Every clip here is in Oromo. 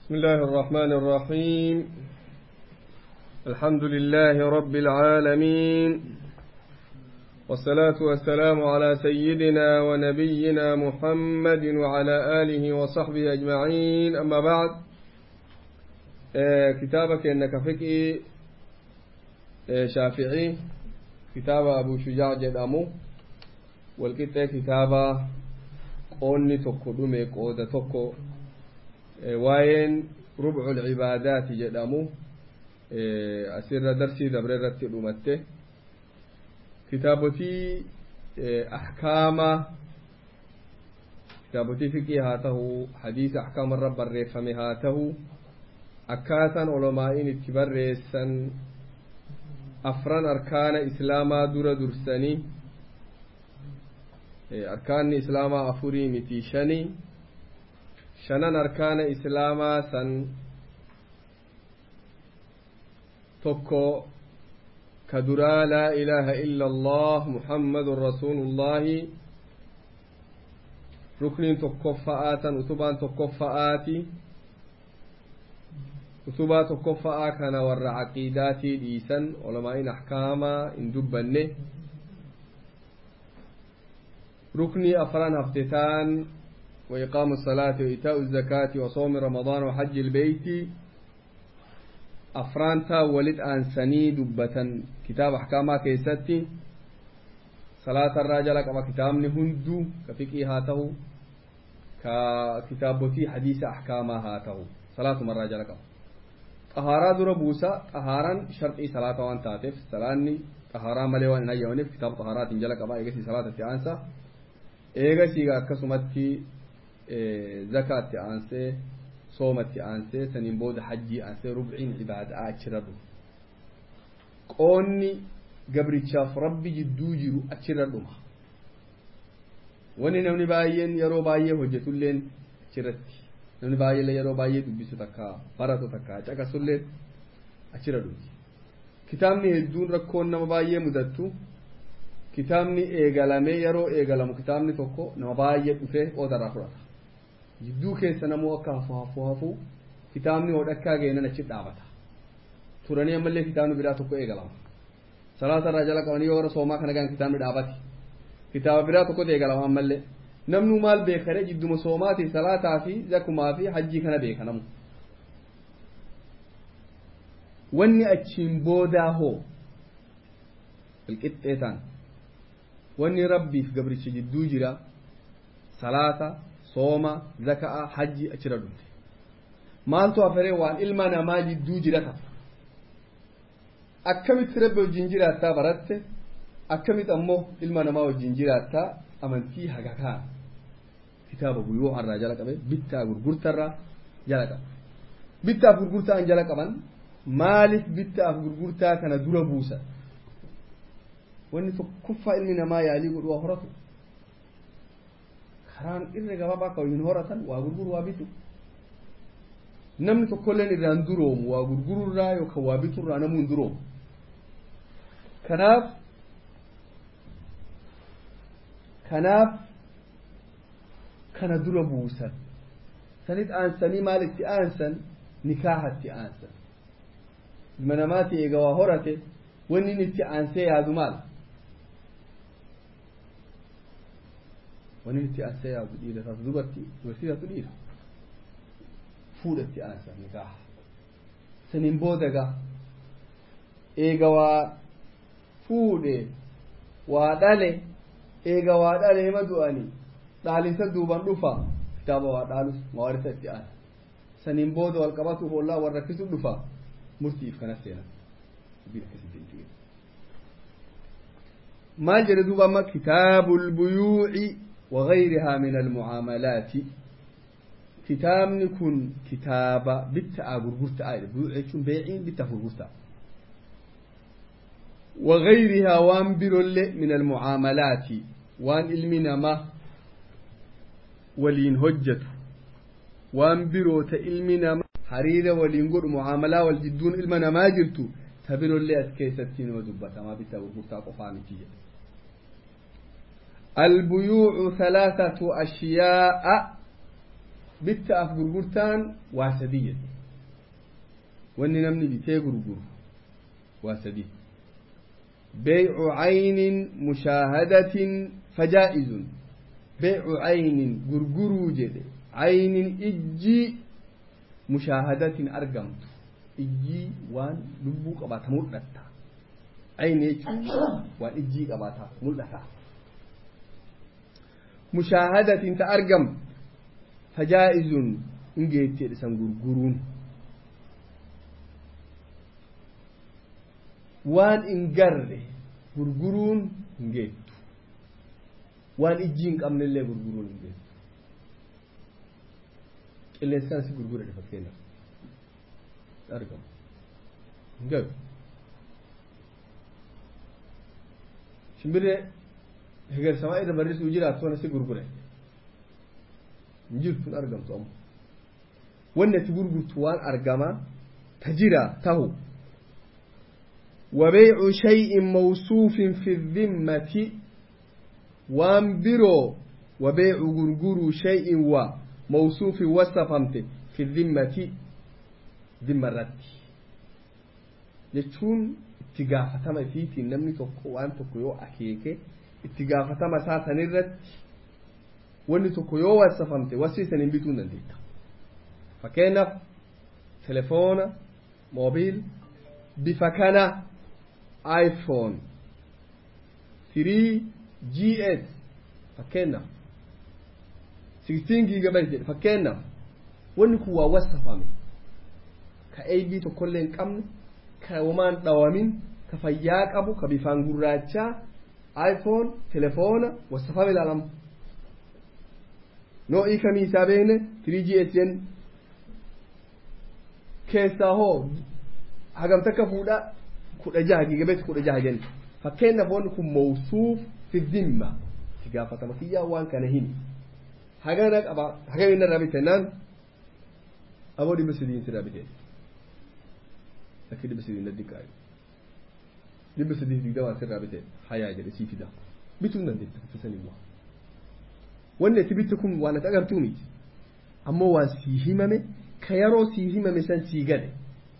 بسم الله الرحمن الرحيم الحمد لله رب العالمين والصلاة والسلام على سيدنا ونبينا محمد وعلى آله وصحبه أجمعين أما بعد آه كتابك إنك فكي آه شافعي كتاب أبو شجاع جدامو والكتاب كتاب قوني تكو دمي قودة تكو waa'een rubcu cibaadaati jedhamu asirra darsii dabre irratti dhumatte kitaabotii ahkaama kitaabotii fiqii haa tahu hadiisa ahkaama irra barreeffame haa tahu akkaataan olomaa'iin itti barreessan afran arkaana islaamaa dura dursanii arkaanni islaamaa afurii miti shanii shanan arkaana islaamaa san tokko ka duraa laa ilaaha illa allah muhammadun rasuulullaahi rukniin tokkoffa'aa tan utubaan tokkoffa'aati utubaa tokkoffa'aa kana warra caqiidaatii dhiisan olamaa'in ahkaamaa hin dubbanne ruknii afran haftetaan وإقام الصلاة وإيتاء الزكاة وصوم رمضان وحج البيت أفرانتا ولد أنسني دبة كتاب أحكاما كيستي صلاة الرجل كما كتاب هندو كفكي هاته ككتابتي حديث أحكاما هاته صلاة مرة رجل كما طهارة در بوسا طهارا شرطي صلاة وان تاتف صلاني طهارة ملي وان نيونف كتاب طهارات جل كما إيغسي صلاة التعانسة إيغسي كسمتي zakaatti aansee soomatti aansee saniin booda hajjii aansee rubciin ibaadaa achirra dhuma qoonni gabrichaaf rabbi jidduu jiru achirra dhuma wanni namni baay'een yeroo baay'ee hojjetulleen achirratti namni baay'ee yeroo baay'ee dubbisu takka baratu takka caqasulleen achirra dhumti kitaabni hedduun rakkoon nama baay'ee mudattu kitaabni eegalamee yeroo eegalamu kitaabni tokko nama baay'ee dhufee qoodarraa fudhata jidduu keessa namoo akka hafu hafu hafu kitaabni hodhakkaa geenan achi dhaabata turanii ammallee kitaabni biraa tokko eegalama salaata irraa jala qabanii yoo gara soomaa kana gaan kitaabni dhaabati kitaaba biraa tokkotu eegalama ammallee namnu maal beekare jidduma soomaatii salaataa fi zakumaa fi hajjii kana beeka namu wanni achiin boodaa hoo qilqixxeetaan wanni rabbiif gabricha jidduu jira salaata sooma zaka'a hajji achirra dhumte maaltu afaree waan ilma namaa jidduu jira ta'a akkamitti rabbi wajjin jiraattaa baratte akkamitti ammoo ilma namaa wajjin jiraattaa amantii haga kaan kitaaba buyoo harraa jala qabe bittaa gurgurtarraa jala qaba bittaaf gurgurtaan jala qaban maaliif bittaaf gurgurtaa kana dura buusan wanni tokkoffaa ilmi namaa yaalii godhu waa horatu karaan irra gabaabaa akka hin horatan waa gurguru waa bitu namni tokkolleen irraan duroomu waa gurgururraa yookaan waa biturraa namuu hin duroomu kanaaf kanaaf kana dura buusan sanit aansanii maal itti aansan nikaahatti aansan ilma namaati eega waa horate wanni inni itti aansee yaadu maal wanni itti aansee yaadu dhiira taatu dubartii dubartii taatu dhiira fuudha itti aansan nikaaha saniin booda gaa eega waa fuudhe waa dhale eega waa dhale hima du'anii dhaalinsa duuban dhufa kitaaba waa dhaalus mawarisa itti aansa saniin booda wal qabatuuf ollaa wal rakkisu dhufa murtiif kana seenan maal jedhe duuba amma kitaabu lbuyuuci وغيرها من المعاملات كتابني كن كتابة بتا غرغرتا آية بيوعيشون بيعين بتا غرغرتا وغيرها وان برل من المعاملات وان علمنا ما ولين هجت وان بروت علمنا ما حريرة ولين قر معاملة والجدون علمنا ما جرتو تبرو اللي أتكيستين ودبتا ما بتا غرغرتا قفانتي البيوع ثلاثة أشياء bittaaf gurgurtaan waa sadii jedhe wanni namni bitee gurguru waa sadii بيع عين مشاهدة فجائز بيع عين غرغرو جد عين إجي مشاهدة أرقمت إجي وان لبو قبات ملتا عين وان إجي قبات ملتا مشاهدة تأرقم فجائز إنجيت يدسن غرغرون waan hin garre gurguruun hin geettu waan ijji hin qabnellee gurguruun hin geettu qilleensaan si gurgura dhe fakkeenyaaf argamu hin galu shimbirree hegersamaa irra barrisuu jiraattu wana si gurgure hin jirtu hin argamtu amma wanni ati gurgurtu waan argamaa ta jira tahu وبيع شيء موصوف في الذمة وانبرو وبيع غرغر شيء وموصوف وصفمت في الذمة ذمة الرد jechuun itti gaafatama isiitiin namni tokko waan tokko yoo akeeke itti gaafatama isaa san irratti wanni tokko yoo wasafamte wasiisan hin bituu hin dandeetta fakkeenyaaf telefoona moobiil bifa kana iphone 3gs fakkeenyaaf 16 gigabyte jedhe fakkeenyaaf wanni kun waa wasafame ka ab tokkollee hin qabne ka wamaan dhawamin ka fayyaa qabu ka bifaan gurraachaa iphone telefoona wasafame ilaalama noo'ii kamii isaa beekne 3gs jenni keessaa hoo hagam takka fuudha kudha jaha gigabeeti kudha jaha jenni fakkeenyaaf wanni kun mawsuuf fi dhimma itti gaafatama kiyyaa waan kana himi hagana qaba hagam inni irraa bite naan aboo dhibba sidiin sirraa bite lakki dhibba sidiin daddi qaayu dhibba sidiin digdamaa sirraa bite hayaa jedhe sii fida bituu hin dandeetta kutusan immoo wanni ati bitte kun waan ati agartuu miti ammoo waan sii himame ka yeroo sii himame san sii gale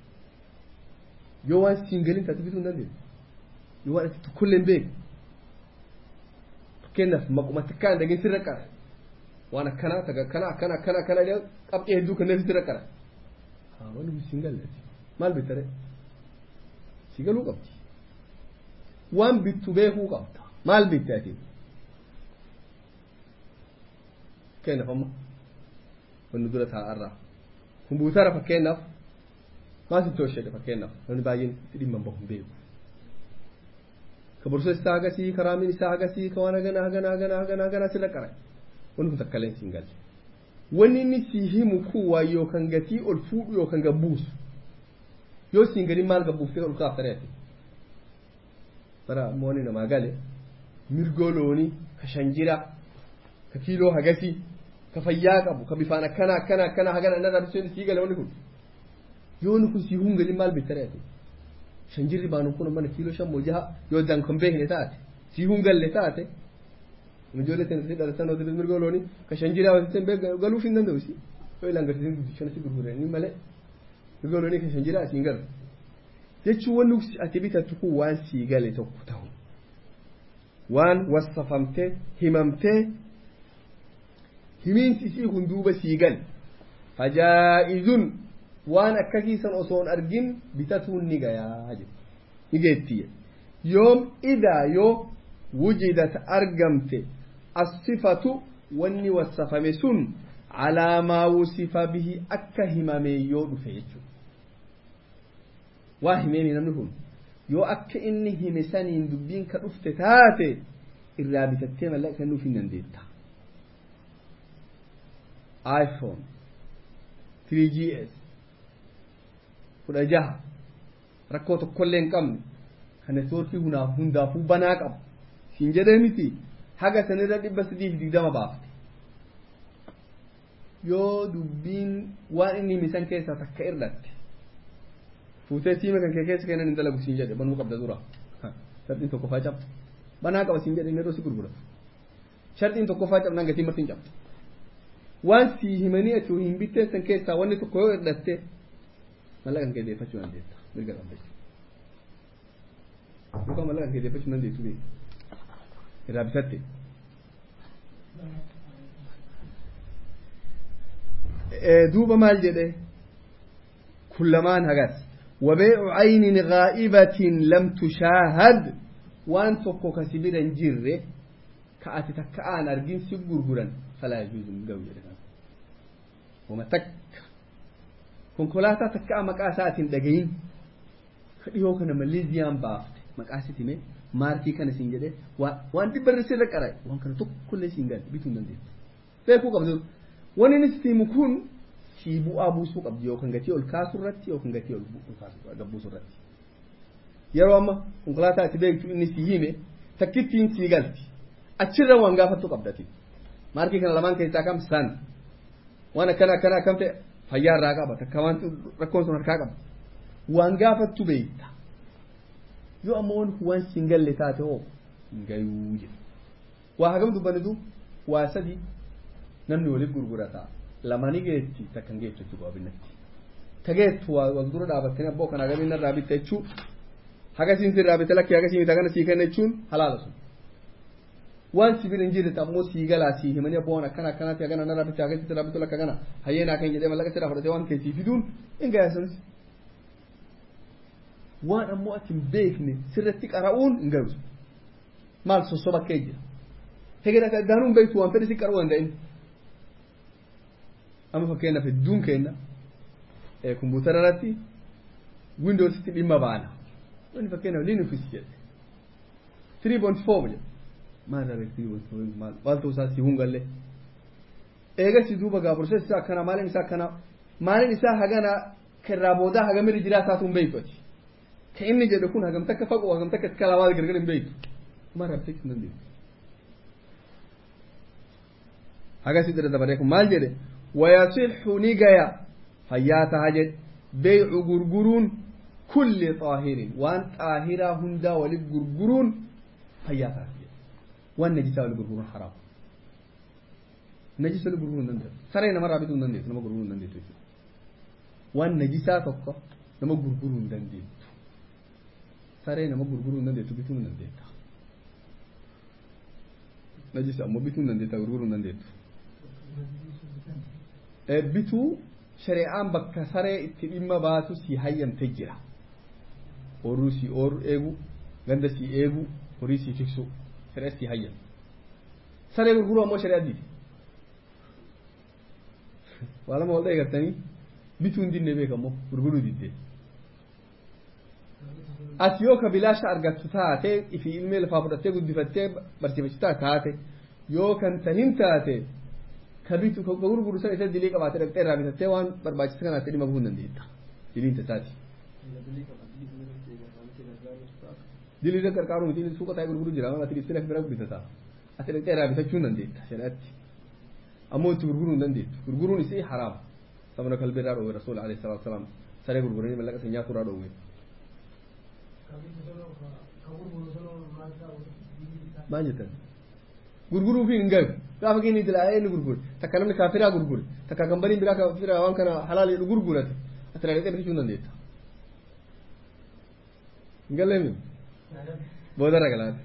yoo waan siin galin taate bituu hin dandeessu yoo waan ati tokkollee hin beeku fakkeenyaaf maquma takkaa hin dhagin sirra qara waan akkanaa taga akkana akkana akkana akkana jedhu qabxee hedduu kanneen sirra qara haa wanni kun siin galle maal bittare sii galuu qabdi waan bittu beekuu qabda maal bitte ati fakkeenyaaf amma wanni dura taa'arraa kumbuutara fakkeenyaaf maal sitti hojjete fakkeenyaaf namni baay'een itti dhimma hin bahu beeku ka borsa isaa agasii ka raamiin isaa agasii ka waan hagana hagana hagana hagana hagana sirra qara wanni kun takkaleen siin galle wanni inni sii himu kun waa yookaan gatii ol fuudhu yookaan gabbuusu yoo siin gadi maal gabbuuftee ol kaaftare ati bara mooni namaa gale mirgoo loonii ka shanjira ka kiiloo hagasii ka fayyaa qabu ka bifaan akkana akkana akkana hagana innarraa bisuun sii gale wanni kun yoo inni kun sii hungali maal bittare ati shanjirri baanu kun mana kiiloo shan moo jaha yoo dan kan beekne taate sii hungalle taate ijoollee tan si dhalatan yoo ta'e mirga looni ka shanjiraa yoo ta'e galuuf hin danda'u si yoo ilaan garsiisan guddishan si gurguran ni malee mirga looni ka shanjiraa asiin galu jechuun wanni ati bitattu kun waan sii gale tokko ta'u waan wasfafamtee himamtee himiinsi isii kun duuba sii gale fajaa'izun waan akkasiisan osoon argin bitatuun ni gayaa jedhu ni geettiye yoom idaa yoo wujidat argamte assifatu wanni wasafame sun calaa maa wusifa bihi akka himame yoo dhufe jechuudha waa himeemi namni kun yoo akka inni hime saniin dubbiin ka dhufte taate irraa bitattee mallaqa kennuuf hin dandeetta iphone 3gs kudha jaha rakkoo tokkollee hin qabne kan neetwoorkii hundaafuu banaa qabu siin jedhee miti haga sanirra dhibba sadiif digdama baafte yoo dubbiin waan inni himisan keessaa takka irratti fuutee siima kan kee keessa kennan hin dalagu siin jedhe banuu qabda dura sharxiin tokko faa cabta banaa qaba siin jedhe inni yeroo si gurguratu sharxiin tokko faa cabnaan gatii martiin cabta waan sii himanii ati hin bitteen san keessaa wanni tokko yoo hidhatte mallaqan kee deeffachuu dandeetta mirga dhabbachuu yookaan mallaqan kee deeffachuu dandeessu beeku irraa bitatte duuba maal jedhe kullamaan hagas وبيع عين غائبة لم تشاهد وان توكو كسبيرا جيري كأتي تكأن أرجين سيقور قران فلا يجوز من قوي وما تك كونكولاتا تكأ مكاسات دقين yoo kana maleeziyaan baafte maqaasiti mee maarkii kana siin jedhee waan dhibbarri sirra qaraa waan kana tokkollee siin galle bituu hin dandeessu. Beekuu qabdu wanni inni sitti kun sii bu'aa buusuu qabdi yookaan gatii ol kaasuu irratti yookaan gatii ol gabbuusuu irratti. Yeroo amma konkolaataa itti beektu inni sii hime takkittiin sii galti achirra waan gaafattu qabdati. Maarkii kana lamaan keessaa kam san waan akkana akkana akkam ta'e fayyaa irraa qaba takka waan rakkoon sun harkaa qaba. waan gaafattu beekta yoo ammoo waan siin galle taate hoo hin gayuu jedha waa hagam dubbanitu waa sadi namni waliif gurgurata lamanii geetti takkan geettu jechuudha waabinatti ta geettu waa wal dura dhaabattanii abboo kana gabiin irraa bitta jechuu haga siin sirraa bitta lakkii haga siin kana sii kenna jechuun halaala sun waan sibir hin jirre ammoo sii galaa sii himanii abboo waan akkana akkanaatti hagana narraa bitta haga sirraa bittu lakka kana hayyeenaa kan jedhee mallaqa sirraa fudhatee waan keessii fiduun hin gaya sunis waan ammoo ati hin beekne sirratti qara'uun hin gahu maal sossoba akka jira hegera daanuu hin beektu waan fedhe si qara'uu danda'in amma fakkeenyaaf hedduun kenna kompiitara irratti windoositti dhimma baana wanni fakkeenyaaf linux jedhe three point four jedhe maal irraa beektu three point four maal maaltu isaa si hungalle eegasi duuba gaa process isaa akkana maalin isaa akkana maalin isaa hagana kirraa boodaa hagamirri jiraa isaatu hin beektu ati ka inni jedhe kun hagam takka fagoo hagam takka iska lamaa gargar hin beektu mara beektu hin dandeessu hagasi jedhe dabaree kun maal jedhe wayasixu ni gaya fayyaa taha jedhe beycu gurguruun kulli xaahirin waan xaahiraa hundaa walit gurguruun fayyaa taha jedhe waan najisaa walit gurguruun haraam najisa walit gurguruu hin dandeessu saree namarraa bituu hin dandeessu nama gurguruu hin dandeessu jechuudha waan najisaa tokko nama gurguruu hin dandeessu saree nama gurguruu hin dandeettu bituu hin dandeetta najisa ammoo bituu hin dandeetta gurguruu hin dandeettu bituu shari'aan bakka saree itti dhimma baasu si hayyamte jira horuu si ooru eegu ganda si eegu horii si tiksu shari'a si hayyam saree gurguruu ammoo shari'a didi waa lama wal eegartanii bituu hin dinne beekammoo gurguruu diddee ati yoo ka bilaasha argattu taate ifi ilmee lafaa fudhattee guddifattee barsiifachitaa taate yoo kan tahin taate ka bitu ka gurguru san isa dilii qabaate dhaqxee irraa bitattee waan barbaachisa kanaatti dhimma bahuu hin dandeetta diliin tasaati dilii irra qarqaaru miti suuqa taa'ee gurguru jira ati dhibsee bira bitataa ati dhaqxee irraa bitachuu hin dandeetta shari'atti ammoo itti gurguruu hin dandeettu gurguruun isii haraam sabana kalbee irraa dhoowwe rasuul alayhi salaatu wasalaam saree gurguranii mallaqa isa nyaatu irraa dhoowwe maal jettan gurguruu fi hin gahu gaafa keenyi dilaa inni gurgure takka namni kaafiraa gurgure takka gambariin biraa kaafiraa waan kana halaal jedhu gurgurate ati dhaqxee bitachuu hin dandeetta hin galleemi boodarra galaate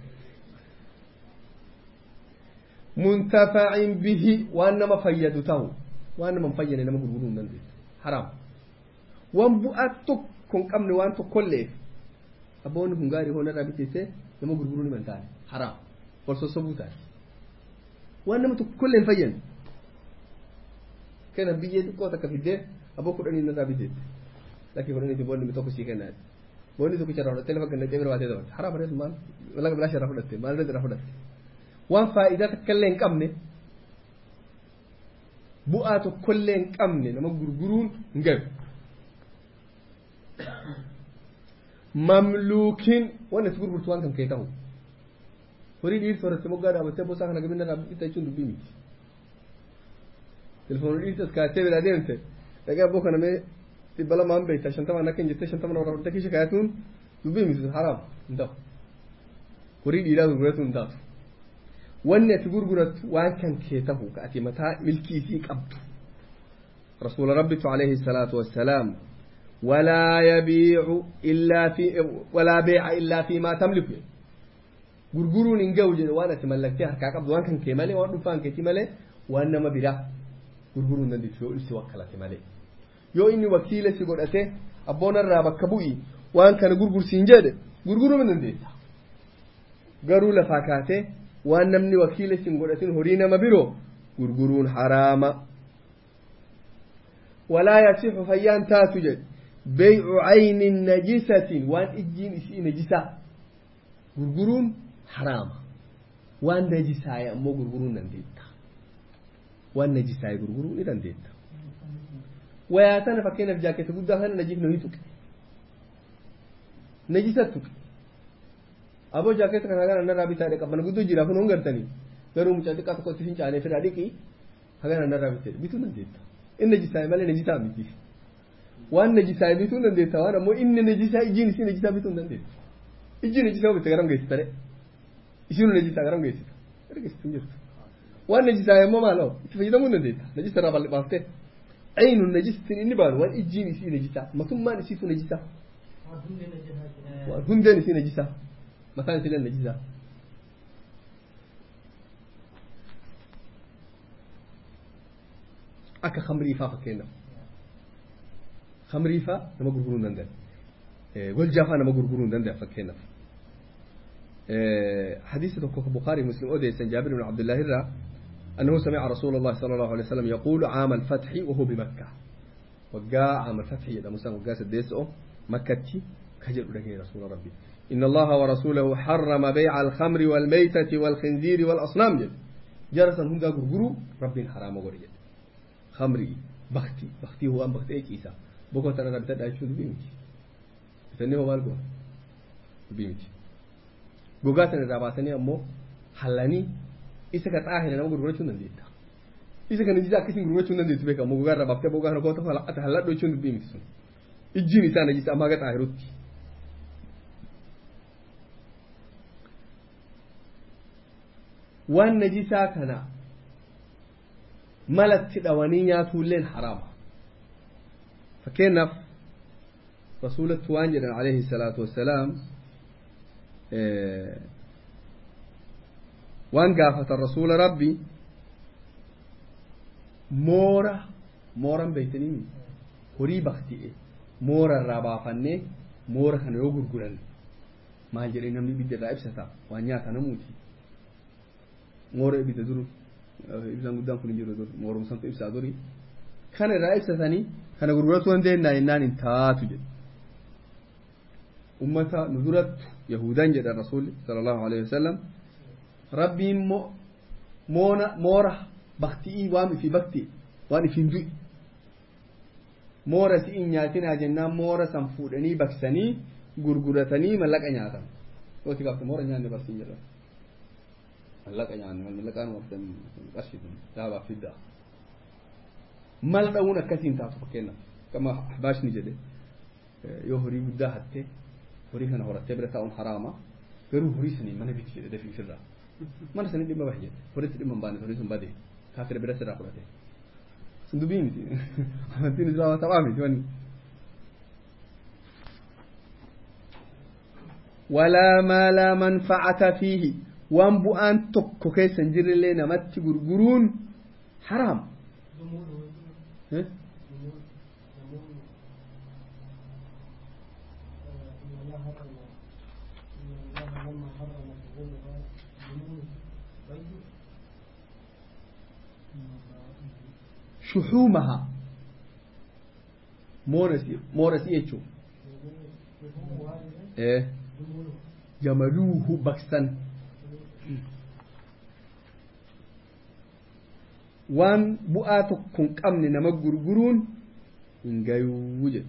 muntafacin bihi waan nama fayyadu ta'u waan nama hin fayyane nama gurguruu hin dandeessu haraam waan bu'aa tokko hin qabne waan tokkolleef abboonni kun gaarii hoona irraa biteessee nama gurguruu ni mantaane haraam wal sossobuu taate waan nama tokkollee hin fayyane kenna biyyee xiqqoo takka fiddee abboo kudhanii irraa biteesse lakkii kudhanii boonni tokko sii kennaa boonni tokkicha irraa fudhattee lafa gannatee bira baatee dabarte haraam bareedu maal laga bilaasha irraa fudhatte maal irraa fudhatte waan faayidaa takkallee hin qabne bu'aa tokkollee hin qabne nama gurguruun hin gahu mamluukiin waan itti gurgurtu waan kan kee ta'u horii dhiirti horatte moggaa dhaabattee bosaa kana gabinna irraa bitta jechuun dubbii miti telefoonii dhiirti as kaatee biraa deemte dhaqee abboo kana mee dhibba lamaan beekta shantamaan akka hin jettee shantamaan irraa fudhattee kiisha kaayatuun dubbii miti haraam hin ta'u horii dhiiraa gurguratu hin taatu wanni ati gurgurattu waan kan kee tahu ka ati mataa milkii isii qabdu rasuula rabbitu alayhi salaatu wassalaam walaa yabiicu illaa fi walaa beeca illaa fi maa tamliku gurguruun hin ga'u jedhe waan ati mallaktee harkaa qabdu waan kan kee malee waan dhuunfaan keeti malee waan nama biraa gurguruun dandeessu yoo ibsi wakkalate malee yoo inni wakiila si godhate abboonarraa bakka bu'i waan kana gurgursiin jedhe gurguruu hin dandeessa garuu lafaa kaatee waan namni wakiila sin godhatin horii nama biroo gurguruun haraama walaa yasixu fayyaan taatu jedhe beycu caynin najisatin waan ijjiin isii najisaa gurguruun haraama waan najisaaye ammoo gurguruu hin dandeetta waan najisaaye gurguruu ni dandeetta wayaa tana fakkeenyaaf jaaketa guddaa kana najifnu ni tuqe najisa tuqe aboo jaaketa kana hagana narraa bitaa dhe qabana guddoo jira kun hongartanii garuu mucaa xiqqaa tokko itti fincaanee fedhaa dhiqi hagana narraa bitee bituu dandeetta inni najisaaye malee najisaa miti waan najisaaye bituu dandeetta waan ammoo inni najisaa ijjiin isii najisaa bituu hin dandeetta ijjiin najisaa bitte garam geessita dhe isiinu najisaa garam geessita ergeessitu jirtu waan najisaaye ammoo maaloo itti fayyadamuu hin dandeetta najisa irraa bal'ifaaftee عين النجس إني بان وان إجين يسي نجسة ما ثم ما نسيت نجسة هندن يسي نجسة مثلا سيلن نجسة أكا خمري فا فكينا خمري فا نما غرغرون دندن والجافا نما غرغرون دندن فكينا حديث البخاري مسلم أوديس جابر بن عبد الله الرّ أنه سمع رسول الله صلى الله عليه وسلم يقول عام الفتح وهو بمكة وقاء عام الفتح إذا مسلم وقاء سديسه مكة كجل له رسول ربي إن الله ورسوله حرم بيع الخمر والميتة والخنزير والأصنام جل جرسا هم قرقروا ربي حرام ورجل خمري بختي بختي هو أم بختي إيش إيسا بكو ترى ربي تدعي شو بيمتي تنيه هو بالقوة بيمتي قوقاتنا راباتني أمو حلاني isa ka tsahira nama gurguracin nan da ita isa ka najisa kishin gurguracin nan da ita bai kamo gugar da bafta boga ko ta fala ta halado cin da bimi sun ijji ni sa najisa amma ga tsahirutti wan najisa kana malatti dawani ya tullen harama fakena rasulatu wanjidan alaihi salatu wassalam waan gaafatan rasuula rabbi moora mooran beeytanii horii bakti'e moora irraa baafannee moora kana yoo gurguran maal jedhee namni ibidda irraa ibsata waan nyaata namuuti moora ibidda dur ibsaan guddaan kun hin jiru dur moorumsantu ibsaa duri kana irraa ibsatanii kana gurguratu dandeennaa jennaan hin taatu jedhe ummata nu durattu yahudan jedhan rasuulli sala allahu alehi wasalam rabbiin moona moora bakti'ii waan ifi bakti waan ifin du'i moora si'in nyaatinaa jennaan moora san fuudhanii baksanii gurguratanii mallaqa nyaatan yooti gaafte moora nyaanne barsiin jedhan mallaqa nyaanne mallaqaan waftan qarshitun daabaa fiddaa mal dha'uun akkasiin taatu fakkeenyaaf kama ahbaashni jedhe yoo horii guddaa hatte horii kana horattee bira taa'uun haraama garuu horii sanii mana biti jedhe dafii ofirraa mana sanii dhimma bahe jedhe horitti dhimma hin baane horii sun bade kaafira bira sirraa fudhate sun dubbii miti amantiin islaamaa taphaa miti wanni walaa maa laa manfacata fiihi waan bu'aan tokko keessa hin jirrellee namatti gurguruun haraam شحومها مورسي مورسي يجو ايه جملوه بكسن waan bu'aa tokko hin qabne nama gurguruun hin gayuu jedhu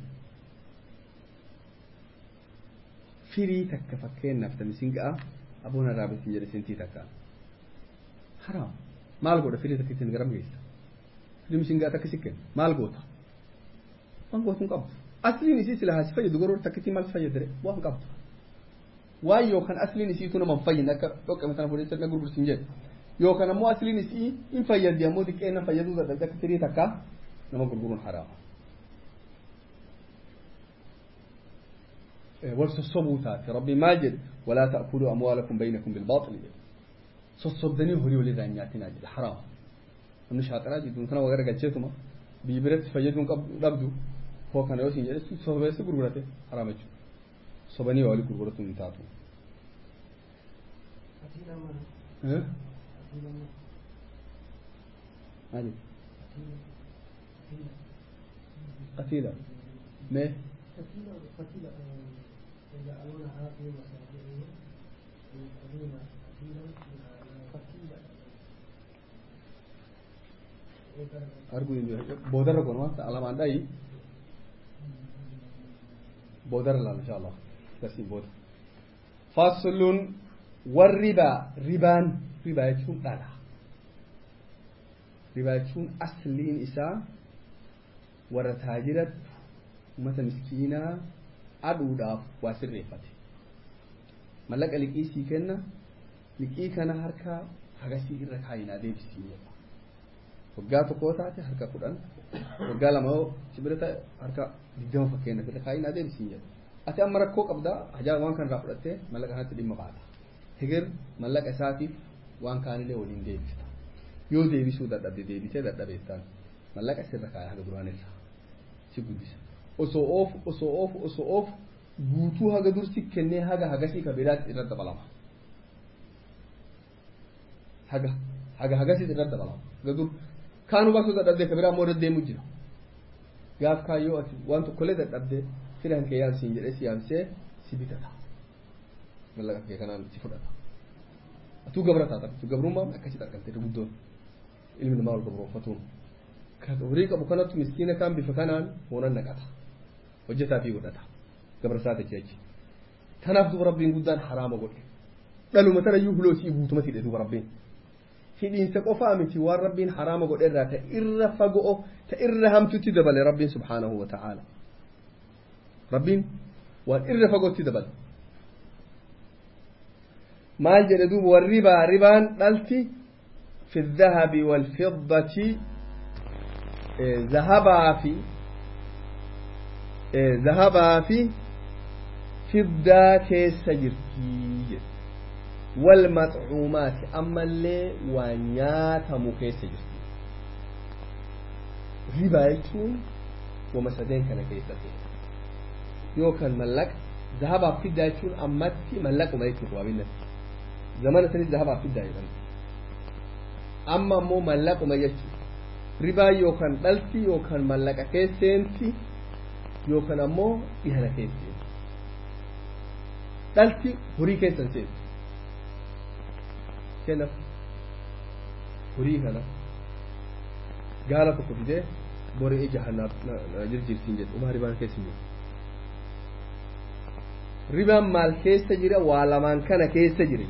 firii takka fakkeenyaaf tamisin ga'a aboon irraa bisin jedhe sintii takka haraam maal godha firii takka ittiin garam geessa firii misin ga'a takka sikken maal goota waan gootu hin qabdu asliin isii sila haasi fayyadu garuu takka ittiin maal fayyadare waan qabdu waan yookaan asliin isiitu nama hin fayyine akka dhoqqame sana fuudhee sirna gurgursin jedhe yookaan ammoo asliin isii in fayyaddi ammoo xiqqeenna fayyaduu dadhabde akka tirii takka nama gurguruun haraama. والصصبوا تاتي ربي ماجد ولا تأكلوا أموالكم بينكم بالباطل صصبدني هوري ولي ذانياتنا جد حرام من شاطرة جدون كنا وغير قجتما بيبرت فيدون قبضوا هو كان يوسين جد صوبة سكرورته حرام جد صبني ولي كرورته من تاتو ها هذه قتيلة ما قتيلة يجعلونها في مساجدهم ويقولون قتيلا قتيلا arguu boodarra gonuma alamaan dhayi boodarra laal insha allah darsiin booda faslun warribaa ribaan ribaa jechuun dhala ribaa jechuun asliin isaa warra taajiratti ummata miskiinaa adhuudhaaf waa sirreeffate mallaqa liqii sii kenna liqii kana harka hagasii irra kaayinaa deebisii jedha waggaa tokkoo taate harka kudhan waggaa lama sibira ta'e harka digdama fakkeenyaaf irra kaayinaa deebisii jedha ati amma rakkoo qabdaa hajaa waan kana irraa fudhattee mallaqa kanatti dhimma baata hegir mallaqa isaatiif waan kaanillee waliin deebista yoo deebisuu dadhabde deebitee dadhabeettaan mallaqa sirra kaaya haga duraan irraa si guddisa osoo oofu osoo oofu osoo oofu guutuu haga dursi kennee haga hagasii ka biraatti irra dabalama haga haga hagasii irra dabalama haga dur kaanu baasuu dadhabdee ka biraa immoo irra deemu jira gaaf kaayyoo ati waan tokkollee dadhabdee firan kee yaamsiin jedhee si yaamsee si bitata mallaqa kee kanaan si fudhata atuu gabra taata atuu gabrummaan akkasitti argamte guddoon ilmi namaa wal gabroonfatuun ka horii qabu kanattu miskiina kaan bifa kanaan hoonan naqata hojjetaa fi godhata gabarsaa ta'e achi kanaaf duba rabbiin guddaan haraama godhe dhaluma tanayyuu huloosii guutumatti hidhe duba rabbiin hidhiinsa qofaa miti waan rabbiin haraama godhe irraa ta irra fagoo ta irra hamtutti dabale rabbiin subhaanahu wa ta'aala rabbiin waan irra fagootti dabale maal jedhe duuba warribaa ribaan dhalti fi الذهب والفضة ذهبaa fi ذهبaa fi fiddaa keessa jirtii jedhe والمطعومات أما اللي وانياتم كيس جرتي ربا يكون ومسدين كان كيس يو كان ملك ذهب في يكون أمتي ملك وما يكون قوابين زمان سنة ذهب في يكون أما مو ملك وما يكون ربا يو كان دلتي يو كان ملك كيسينتي يو كان أمو إهنا كيسينتي دلتي هري كيسينتي kenaf horii kana gaala tokko fidee bori ija hanaaf na jirjirtiin jedhu umaa ribaan keessa jiru ribaan maal keessa jira waa lamaan kana keessa jira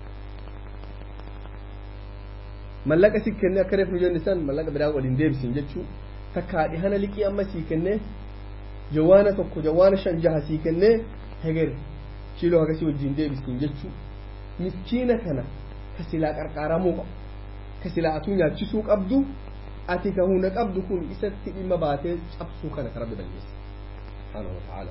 mallaqa si kenne akka reef nu jenni san mallaqa biraa waliin deebisin jechuu takkaa dhihana liqii amma sii kenne jawaana tokko jawaana shan jaha sii kenne heger kiiloo hagasii wajjin deebisin jechuu miskiina kana ka silaa qarqaaramuu qabu ka silaa atuu nyaachisuu qabdu ati ka hunda qabdu kun isatti dhimma baatee cabsuu kana ka rabbi balleessa subhaanahu wa ta'ala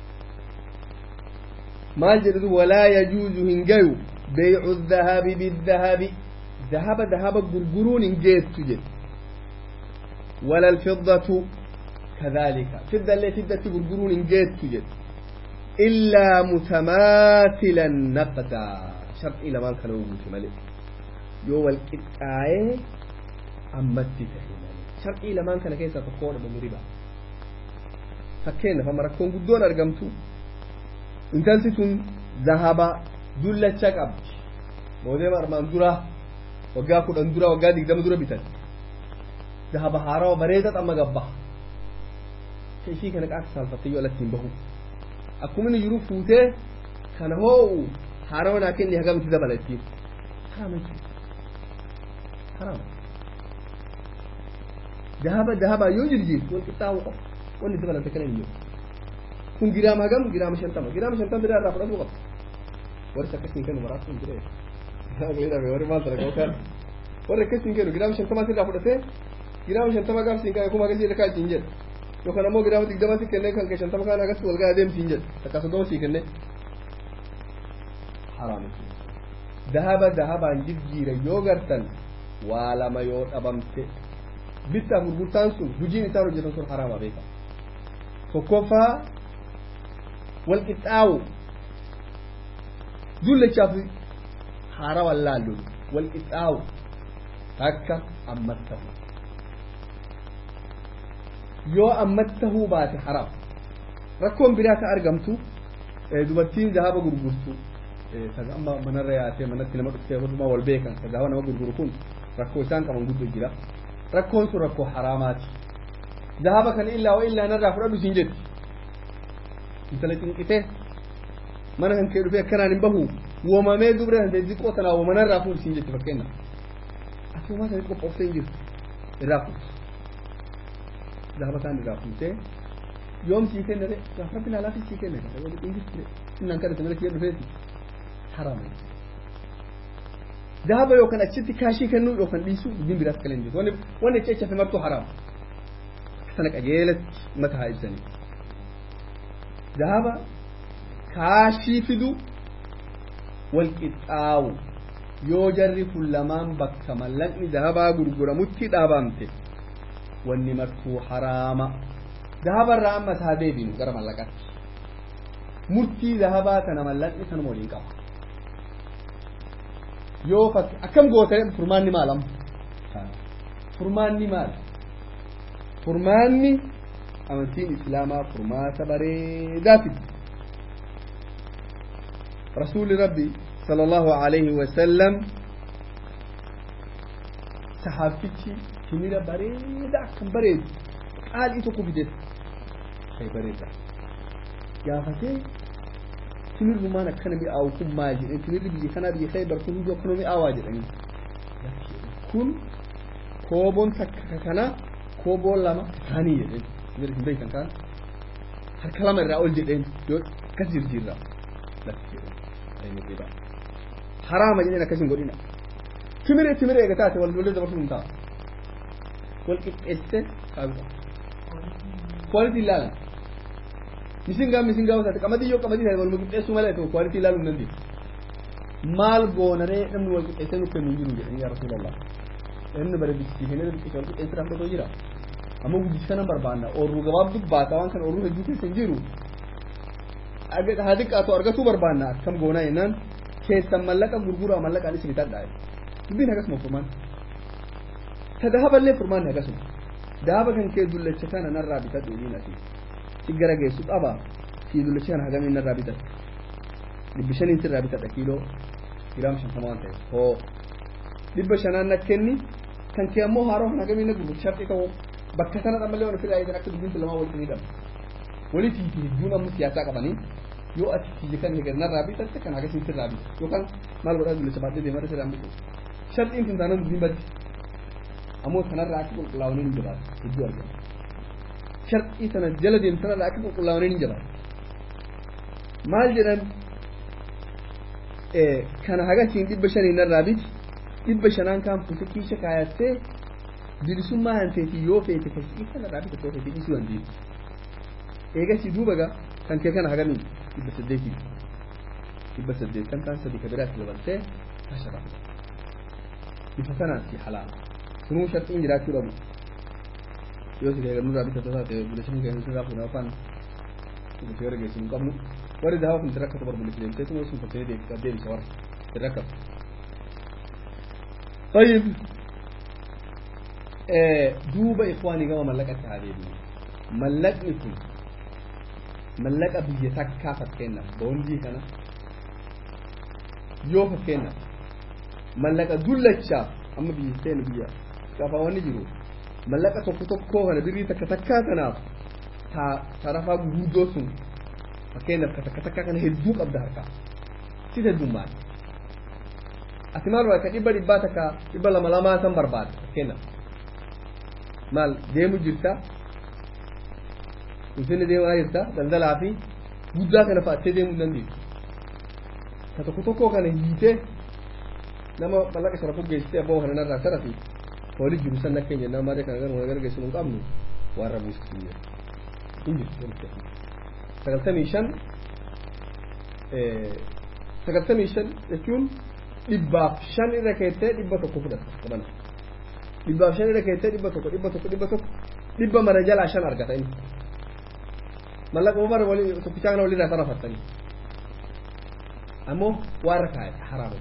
maal jedhu walaa yajuuzu hin gayu beycu dhahabi bidhahabi dhahaba dhahaba gurguruun hin geettu jedhu ولا الفضة كذلك فضة اللي فضة غرغرون جيت جد إلا متماثلا نقدا shar'ii lamaan kana guute malee yoo wal qixxaa'ee ammatti ta'e malee shar'ii lamaan kana keessaa tokko dhabame riba fakkeenyaaf amma rakkoon guddoon argamtu intalti tun zahaba dullacha qabdi moodeema armaan dura waggaa kudhan dura waggaa digdama dura bitan zahaba haarawa bareeda xamma gabba ishii kana qaasa saalfattee yoo alatti hin bahu akkuma inni jiru fuutee kana hoo'u haarawa naa kenni hagamitti dabala ittiin harama jechuudha harama dahaba dahaba yoo jirjiirtu wal qixxaa'uu qaba wanni dabalante kana hin jiru kun giraama hagam giraama shantama giraama shantama biraa irraa fudhatuu qaba warri akkasiin kennu maraatu hin jiree warri maal sana warra akkas hin kennu giraama shantama sirraa fudhatee giraama shantama gaaf siin ka'e kuma agasii lakkaa ittiin jedha yookaan ammoo giraama digdama si kennee kan kee shantama kaan agas wal gahaa deemsiin jedha takka soddoma sii kennee haraami dahaba dahabaan jijjiira yoo gartan waa lama yoo dhabamte bittaaf gurgurtaan sun hojiin isaan hojjetan sun haraama beeka tokkoffaa wal qixxaawu dullachaaf haara wallaallu wal qixxaawu takka ammas tahu yoo ammas tahuu baate haraam rakkoon biraa ka argamtu dubartiin dahaba gurgurtu kaga amma manarra yaatee manatti nama dhuftee hundumaa wal beekan ka dahaba nama gurguru kun rakkoo isaan qaban guddo jira rakkoon sun rakkoo haraamaati dahaba kana illaa wa illaa narraa fudhadhu siin jetti intala cinqitee mana kan kee dhufee akkanaan hin bahu woomamee dubra kan ta'e xiqqoo tanaa woomanarraa fuudhu siin jetti fakkeenna asumaa sanitti qophooftee hin jirtu irraa fuudhu dahaba kaan irraa fuutee yoom sii kenne de gaaf rabbi laalaafi sii kenne kan wali dhiingis ture innaan kadhate mana kiyya dhufeeti haraama dahaba yookaan achitti kaashii kennuu yookaan dhiisuu dubbiin biraas kala hin jiru wanni wanni achi achafe martuu haraama sana qajeelatti mata haa ibsanii dahaba kaashii fidu wal qixxaawu yoo jarri kun lamaan bakka mallaqni dahabaa gurguramutti dhaabamte wanni martuu haraama dahabarraa amma isaa deebinu gara mallaqatti murtii dahabaa kana mallaqni sanuma waliin qaba yoo fakki akkam goote furmaanni maalam furmaanni maal furmaanni amantiin islaamaa furmaata bareedaa fiddi rasuuli rabbi sala allahu alayhi wasallam sahaabtichi timira bareeda akkan bareedu qaalii tokko fideef kay bareeda gaafatee timirrumaan akkana mi'aawu kun maal jedhee timirri biyya kanaa biyya khaybar kun hundi akkana mi'aawaa jedhanii kun kooboon takka kana kooboon lama kaanii jedheen timirri hin beekan kaan harka lama irraa ol jedheen yoo akkas jirjiirraa lafti jedheen haraama jedheen akkasin godhina timire timire eega taate wal lolee dabarsu hin ta'a wal qixxeessite qaabudha quality ilaalan misingaa misingaa taate qamadii yoo qamadii taate waluma qixxeessuu malee ta'u quality ilaaluu hin dandeessu maal goonaree namni wal qixxeessee nuuf kennu hin jiru jedhanii yaa rasuulallah inni bare biskifeenee biqilcha wal qixxeessee dhaabbatoo jira amma guddisi kanan barbaanna oorruu gabaabduu baata waan kana oorruu hedduu keessa hin jiru haa xiqqaatu argatuu barbaanna akkam goonaa jennaan keessan mallaqa gurguraa mallaqaan isin bitadhaa dubbiin akkasuma furmaan ta dahaballee furmaanni akkasuma dahaba kan kee dullacha kana narraa bitadhu dhiin asii si gara geessu qaba si dullacha kana hagamiin narraa bitadhu dhibbi shaniin sirraa bitadha kiiloo giraam shantama waan ta'e hoo dhibba shanaan na kenni kan kee ammoo haaroo kan hagamiin na gurgurtu sharxii ta'uu bakka sana dhammallee waan ofirraa eegan akka dubbiin lamaa walitti ni dhabu walitii fi hedduun ammoo siyaasaa qabanii yoo ati kiyya kan eegan narraa bitatte kan hagasiin sirraa bita yookaan maal godhaa dullacha baadhee deemaa sirraa bitu sharxiin kun taanaan dubbiin baddi ammoo sanarraa akka qulqullaa'anii hin jabaatu hedduu argama sharxii sana jala deemu sanarraa akka qulqullaa'anii hin jabaatu maal jedhan kana hagasiin dhibba shaniin narraa biti dhibba shanaan kaan fuute kiisha kaayattee bilisummaa hanteetii yoo feete kasii kanarraa bita soo feete dhiisuu dandeessu eegasii duuba gaa kan kee kana hagamiin dhibba saddeetii dhibba saddeettan kaan sadii ka biraatti dabaltee ashara bifa kanaan si halaala sunuu sharxiin jiraachuu dhabu yoo si eegan nurraa bitata taate bulashin keenya sirraa fuudhaa afaan bulasee warra geessu hin qabnu warri dahawa kun sirra akkatu barbulisi deemtee sun sun fakkee deebisa warra sirra akkatu طيب دوبا إخواني كما ملكت هذه ملكني كن ملك بيجي تكا فكينا بوندي كنا يو فكينا ملك دولتشا أما بيجي سين بيجي كفا واني جرو ملك توكو توكو كنا بيجي تكا تكا كنا تا ترفا غودو سن فكينا تكا تكا كنا هدوك أبدا هكا سيدة دومان ati maal barbaadda dhibba dhibbaa takka dhibba lama lamaa san barbaadda kenna maal deemu jirta ulfinni deemaa jirta daldalaa fi guddaa kana fa'attee deemuu hin dandeessu ka tokko tokko kana hiitee nama mallaqa sharafu geessitee abbaa kana narraa sharafi hooli jiru san akka hin jennaan malee kana garuma gargeessu hin qabnu waan rabuusisu hin jirtu sagaltamii shan sagaltamii shan jechuun dhibbaaf shan irra keessee dhibba tokko fudhata qabana dhibbaaf shan irra keessee dhibba tokko dhibba tokko dhibba tokko dhibba mara jalaa shan argata inni mallaqa mara walii tokkichaa kana walirraa sarafattanii ammoo waan rakkaa haraama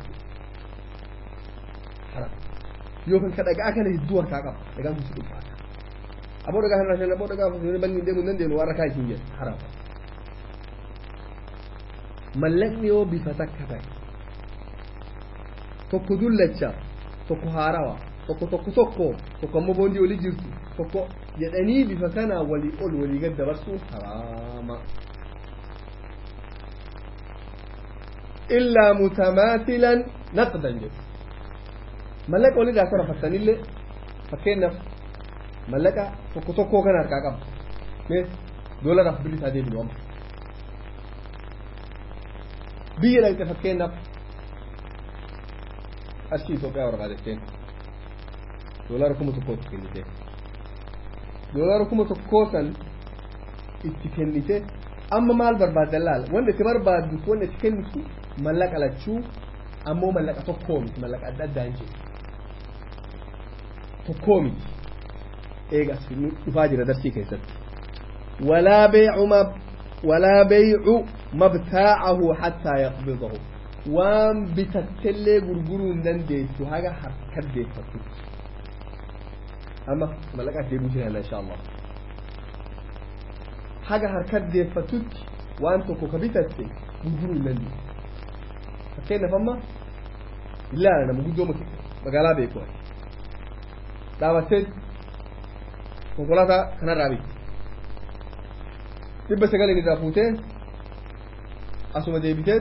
haraama yookaan ka dhagaa kana hedduu harkaa qaba dhagaan kun si dhufaata aboo dhagaa kana shan aboo dhagaa fuulduree banni hin deemu hin dandeenyu waan rakkaa isin jedhu haraama mallaqni yoo bifa takka ta'e tokko dullacha tokko haarawa tokko tokko tokko tokko ammoo boondii olii jirtu tokko jedhanii bifa kanaa walii ol walii gad dabarsuun haraama illaa mutamaathilan naqdan jedhu mallaqa walirraa sarafattanillee fakkeenyaaf mallaqa tokko tokkoo kana harkaa qaba mee doolaraaf birri isaa deebinu amma biyya dhaqxe fakkeenyaaf qarshii Itoophiyaa barbaadatteen doolara kuma tokkootti kennite doolara kuma tokkoo san itti kennite amma maal barbaaddan laala wanda itti barbaaddu wanda itti kennitu mallaqa lachuu ammoo mallaqa tokkoo miti mallaqa adda addaa hin jiru tokkoo miti eegas dhufaa jira darsii keessatti walaa beecu ma walaa beecu mabtaacahu hattaa yaqbidahu waan bitattellee gurguruu hin dandeessu haga harkat deeffatu amma mallaqaaf deebuu jiraanna insha allah haga harkat deeffatutti waan tokko ka bitatte gurguruu hin dandeessu fakkeenyaaf amma ilaala nama guddoo magaalaa beeku dhaabattee konkolaataa kanarraa bitte dhibba sagalin irraa fuutee asuma deebitee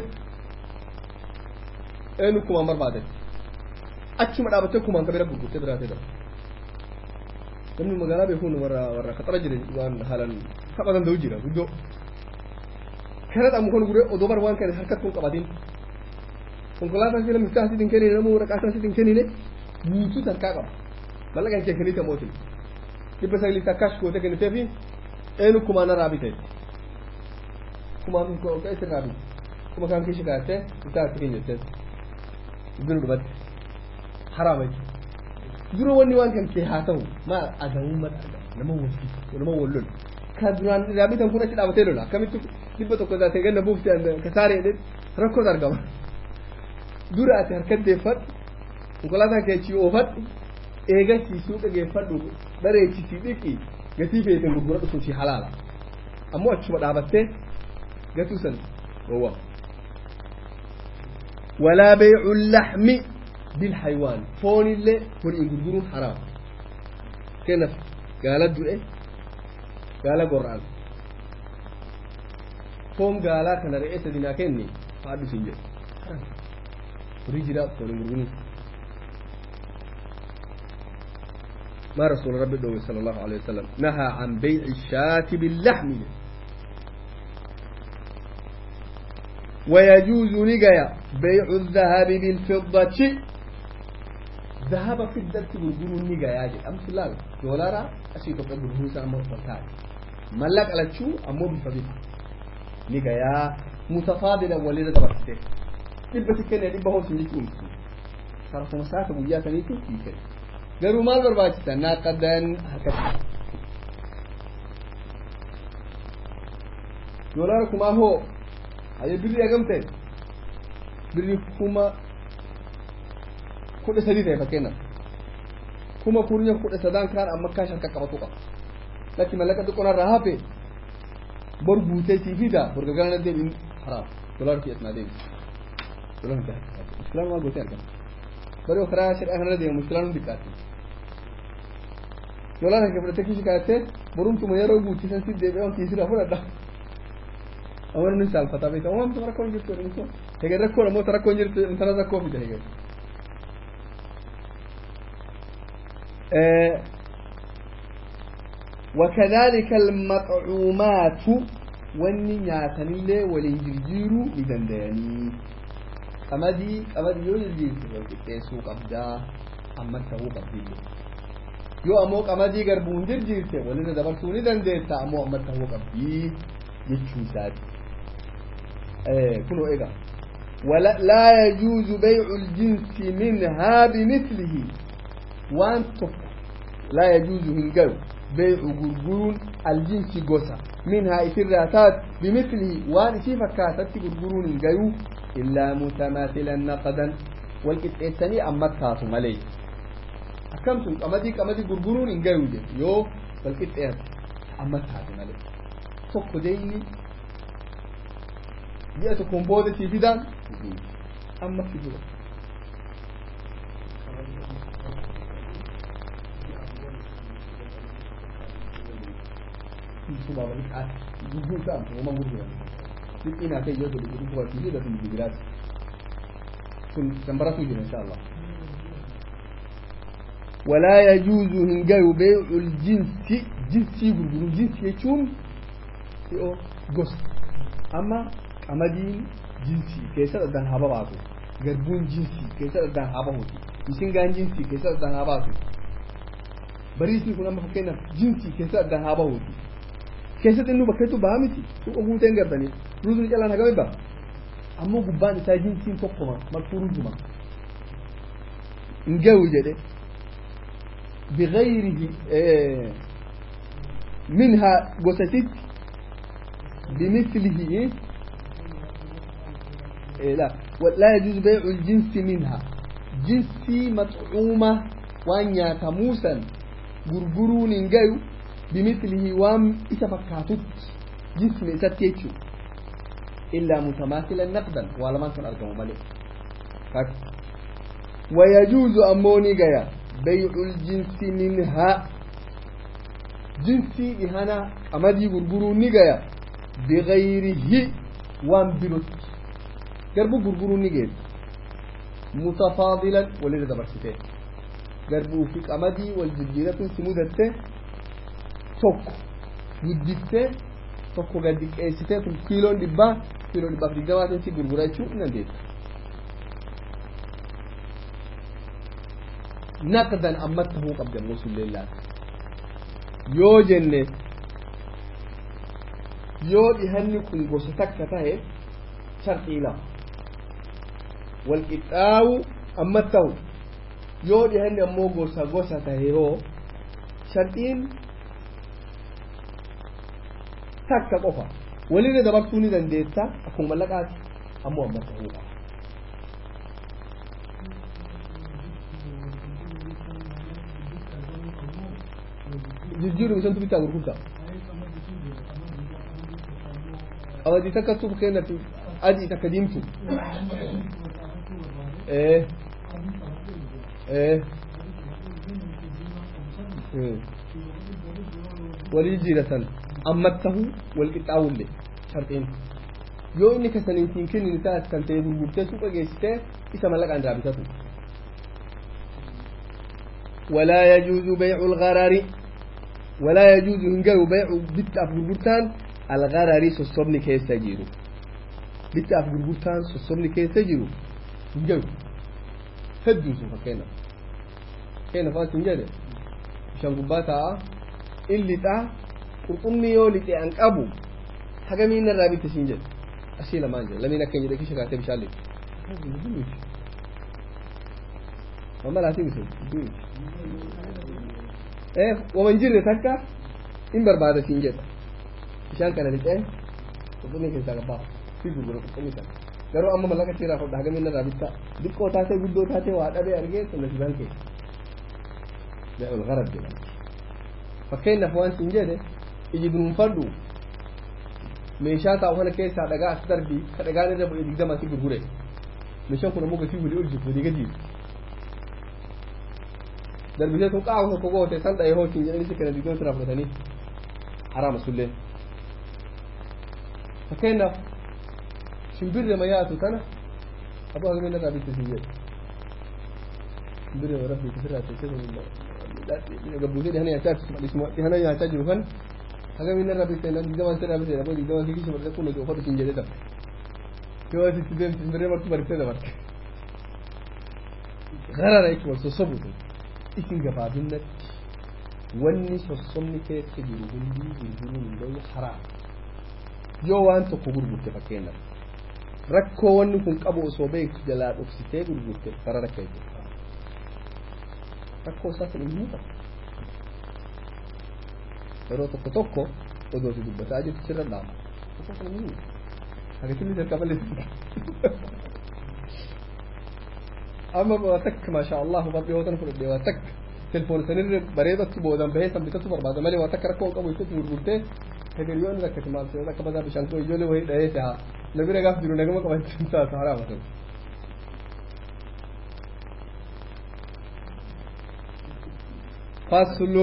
eenyu kumaan barbaadan achuma dhaabattee kumaan kabira gurgurtee biraatee dha namni magaalaa beekuun warra warra kaxara jira waan haalan tapha danda'u jira guddoo kana dhamu kan guree odoo bar waan kana harkat kun qabatin konkolaataa sila miftaa asitin kennine namuu waraqaa asitin kennine guutuu harkaa qaba mallaqan kee kennite mootin dhibba sagalii takkaas goote kennitee fi eenyu kumaan irraa bite kumaan keessa irraa bite kuma kan kishi kaattee bitaa itti keenyattee dura dhubatti haraama jechuudha dura wanni waan kan kee haa ta'u maal adamummaa nama walfisu nama wallolu ka duraan irraa bitan kun achi dhaabatee lola akkamitti dhibba tokko taatee ganna buufte ka saaree jedhe rakkoon argama dura ati harkat deeffadhu konkolaataa keechii oofadhu eegasii suuqa geeffadhu bareechisii dhiqii gatii feeten gurguradhu sun si halaala ammoo achuma dhaabattee gatuu san gowwaa ولا بيع اللحم بالحيوان فون اللي فون يقولون حرام كنف قال الدعاء قال قرآن فون قال كان رئيس دينا كني فادو سنجر رجلا فون يقولون ما رسول ربي صلى الله عليه وسلم نهى عن بيع الشاة باللحم ويجوز نجايا بيع الذهب بالفضة ذهب في الدرس بالجنون نجايا جي أمس لا دولارا أشي تقول بالهوسة أمر فتاة ملك على شو أمو بفضل نجايا متفاضلا وليد تبرته دبة كنا دبة هو سنجيكم صار مسافة بوجا تنيتو كيكل غيروا مال برباجتا ناقدا هكذا دولاركم ما هو aye birri hagamte birri kuma kudha sadii ta'e fakkeenyaaf kuma kurnya kudha sadaan kaan amma kaa sharka qabatu qaba lakki mallaqa xiqqoonarraa hafe bor guutee sii fida bor gagarana deebiin haraam dolar fi asnaa deebi dolar fi islaam waa gootee argama bari karaa shadhaa kanarra deemu islaam xiqqaate dolar hanke fudhatee kishi kaatee borumtuma yeroo guutisan si deebi'ee on kiisirraa fudhadha awwan ni salfata beeka waan tara rakkoon jirtu jedhamu sun hege rakkoon ammoo tara rakkoon jirtu intala rakkoo fide hege وكذلك المطعومات wanni nyaatanillee waliin jirjiiruu ni dandayanii qamadii qamadii yoo jijjiirte wal qixxeessuu qabdaa amma ta'uu qabdillee yoo ammoo qamadii garbuun jijjiirte walirra dabarsuu ni dandeessa ammoo amma ta'uu qabdii jechuu isaati kunoo egaa ولا لا يجوز بيع الجنس منها بمثله وان تك لا يجوز هنجو بيع غرغرون الجنس غوسا منها إفراتات بمثله وان في فكاتت غرغرون هنجو إلا متماثلا نقدا والكتئتني أما كاتو ملي أكمتم أمدي أمدي غرغرون هنجو يو والكتئت أما كاتو ملي تك ديني ji'a tokkoon booda sii fidaan amma si dura Suba balik as gugur kan kuma gugur duk ina kai yau da duk kuma tiji da sun jigira sun tambara su jira insha Allah ولا يجوز هنجاي بيع الجنس جنسي غرغر جنس يچون يو غوس اما qamadiin jinsii keessa dhadhaan haa baatu garbuun jinsii keessa dhadhaan haa bahuuti misingaan jinsii keessa dhadhaan haa baatu bariisni kun amma fakkeenyaaf jinsii keessa dhadhaan haa bahuuti keessatti inni bakkeetu baha miti suqa guuteen gardanii ruuzni calaan hagame baha ammoo gubbaan isaa jinsiin tokkoma marfuu rujuma hin gahu jedhe بغيره منها قصتت بمثله لا ولا يجوز بيع الجنس منها جنسي مطعومة وان ياتموسا غرغرون انجايو بمثله وام إتفكاتت جسم إتتيتشو إلا متماثلا نقدا ولا ما كان أرقم ملك ويجوز أموني جايا بيع الجنس منها جنسي بهنا أمدي غرغرون نجايا بغيره وان بروت garbu gurguruu ni geessu mutafaadilan walirra dabarsitee garbuu fi qamadii wal jijjiiratuun si mudatte tokko guddiftee tokko gad xiqqeessitee kun kiiloon dhibbaa kiiloo dhibbaaf digdamaatiin si gurgura jechuu ni dandeessa. naqdan amma tahuu qabdi ammoo sullee laata yoo jenne yoo dhihanni kun gosa takka tahe sharxii lama walqixxaawu amma ta'u yoo dhihanni ammoo gosa gosa tahe hoo sharxiin takka qofa walirra dabarsuu ni dandeessa akkuma mallaqaati ammoo amma ta'uu qaba. jijjiiru misantu bitaa gurgurtaa qamadii takka suuf kennati adii takka diimtu ee ee walii jijjiiratan amma tahu wal qixxaawullee sharxiin yoo inni kasaniitiin kennin isaa kan ta'e gurgurtee suuqa geessitee isa mallaqaan irraa bitatu ولا يجوز بيع الغرر ولا يجوز هنجر بيع بيت أف غرغرتان الغرر سوسبني كيس تجيرو بيت أف غرغرتان سوسبني كيس تجيرو هنجر هدو سوف كينا كينا فات هنجر شان قباتا اللي تا قرطمي يولي تي أنقابو حاجة مين الرابي تسينجر أسيلا مانجر لمن أكين يدكي شكاتي بشالي ماما لا تنسوا eh waman jirre takka in barbaada siin jedha bishaan kana lixee qurxummii keessaa qabbaa fi gurgura qurxummii kana garuu amma mallaqa seeraa fudhaa hagamin irraa bittaa xiqqoo taatee guddoo taatee waa dhabee argee sunna sibaan kee be'ul gharab jedhama fakkeenyaaf waan siin jedhe iji dunuunfadhu meeshaa taa'u kana keessaa dhagaa as darbii ka dhagaan irra bu'ee digdama si gurgure meeshaan kun ammoo gatii walii ol jirtu walii gadi darbisee sun qaama tokko goote san dha'ee hootiin jedhanii si kana digdama sirraa fudhatanii haraama sullee fakkeenyaaf shimbirre ma yaatu tana abu hagamin irraa bitte siin jedhe shimbirre ma rabbi sirraa teessee gabbuusee dhihana nyaachaa dhihana nyaachaa jiru kan hagamin irraa bitte nan digdama sirraa bitte dhaboo digdama si kishi marte kun uffata siin jedhe dabte yoo asitti deemte shimbirree martu bariftee dabarte garara yake wal sossobutu isin gabaabinnatti wanni sossomni keessa jiru hundii gurguruun loyu haraa yoo waan tokko gurgurte fakkeenyaaf rakkoo wanni kun qabu osoo beektu jalaa dhoksitee gurgurte garara keessa rakkoo isaa kun hin muuxatu yeroo tokko tokko odoo si dubbataa jirtu sirra dhaama tokko kun hin hagatilli jalqaba balleessi amma waa takka maasha Allah barri yoo tan fudhadhe waa takka telefoon sanirra bareedatti boodan bahee san bitatu barbaada malee waa takka rakkoo qabu itti gurgurtee hegeriyoon rakkati maal ta'e akka badaa bishaan koo ijoollee wayii dhahee ta'a na bira gaaf jiru nagama qabachuun taatu haraama ta'u. فصل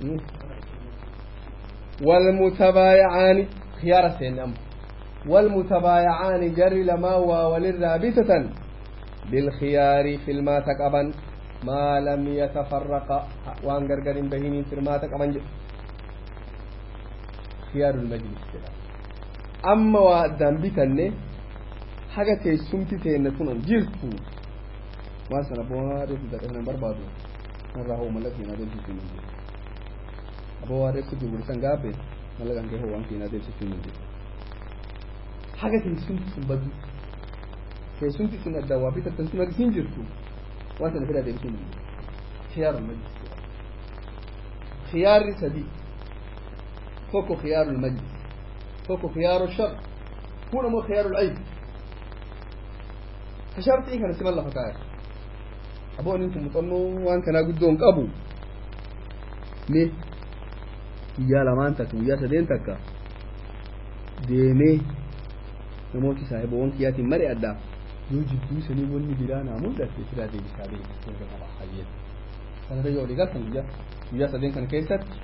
والمتبايعان خيار سين أمر والمتبايعان جر لما وللرابطة بالخيار في الماء تقبا ما لم يتفرق وان غرغر بهين في الماء تقبا خيار المجلس كده أما وأدام بيتني حاجة تيسمتي تينتون جلتو ما سنبوها رفضة احنا بربادو narraa hoo mallaqa keenyaa deemsisuu hin jiru aboo waa reefsi gurgurtan gaafe mallaqa kee hoo waan keenyaa deemsisuu hin jiru haga teessumti sun badu teessumti sun adda waa bitattan sun argisiin jirtu waan sana fedhaa deemsisuu hin jiru khiyaarul majlis khiyaarri sadii tokko khiyaarul majlis tokko khiyaarul shar kun ammoo khiyaarul ayb ka sharxii kana siman lafa kaaya aboon kun muuxannoo waan kanaa guddoon qabu mee guyyaa lamaan takka guyyaa sadeen takka deemee namooti saahiboowwan kiyyaatiin mari addaa yoo jidduu sanii wanni biraa naa mul'atte sidaa deebisaa deebisee gaba hayyee kanarra yoo dhigartan guyyaa guyyaa sadeen kana keessatti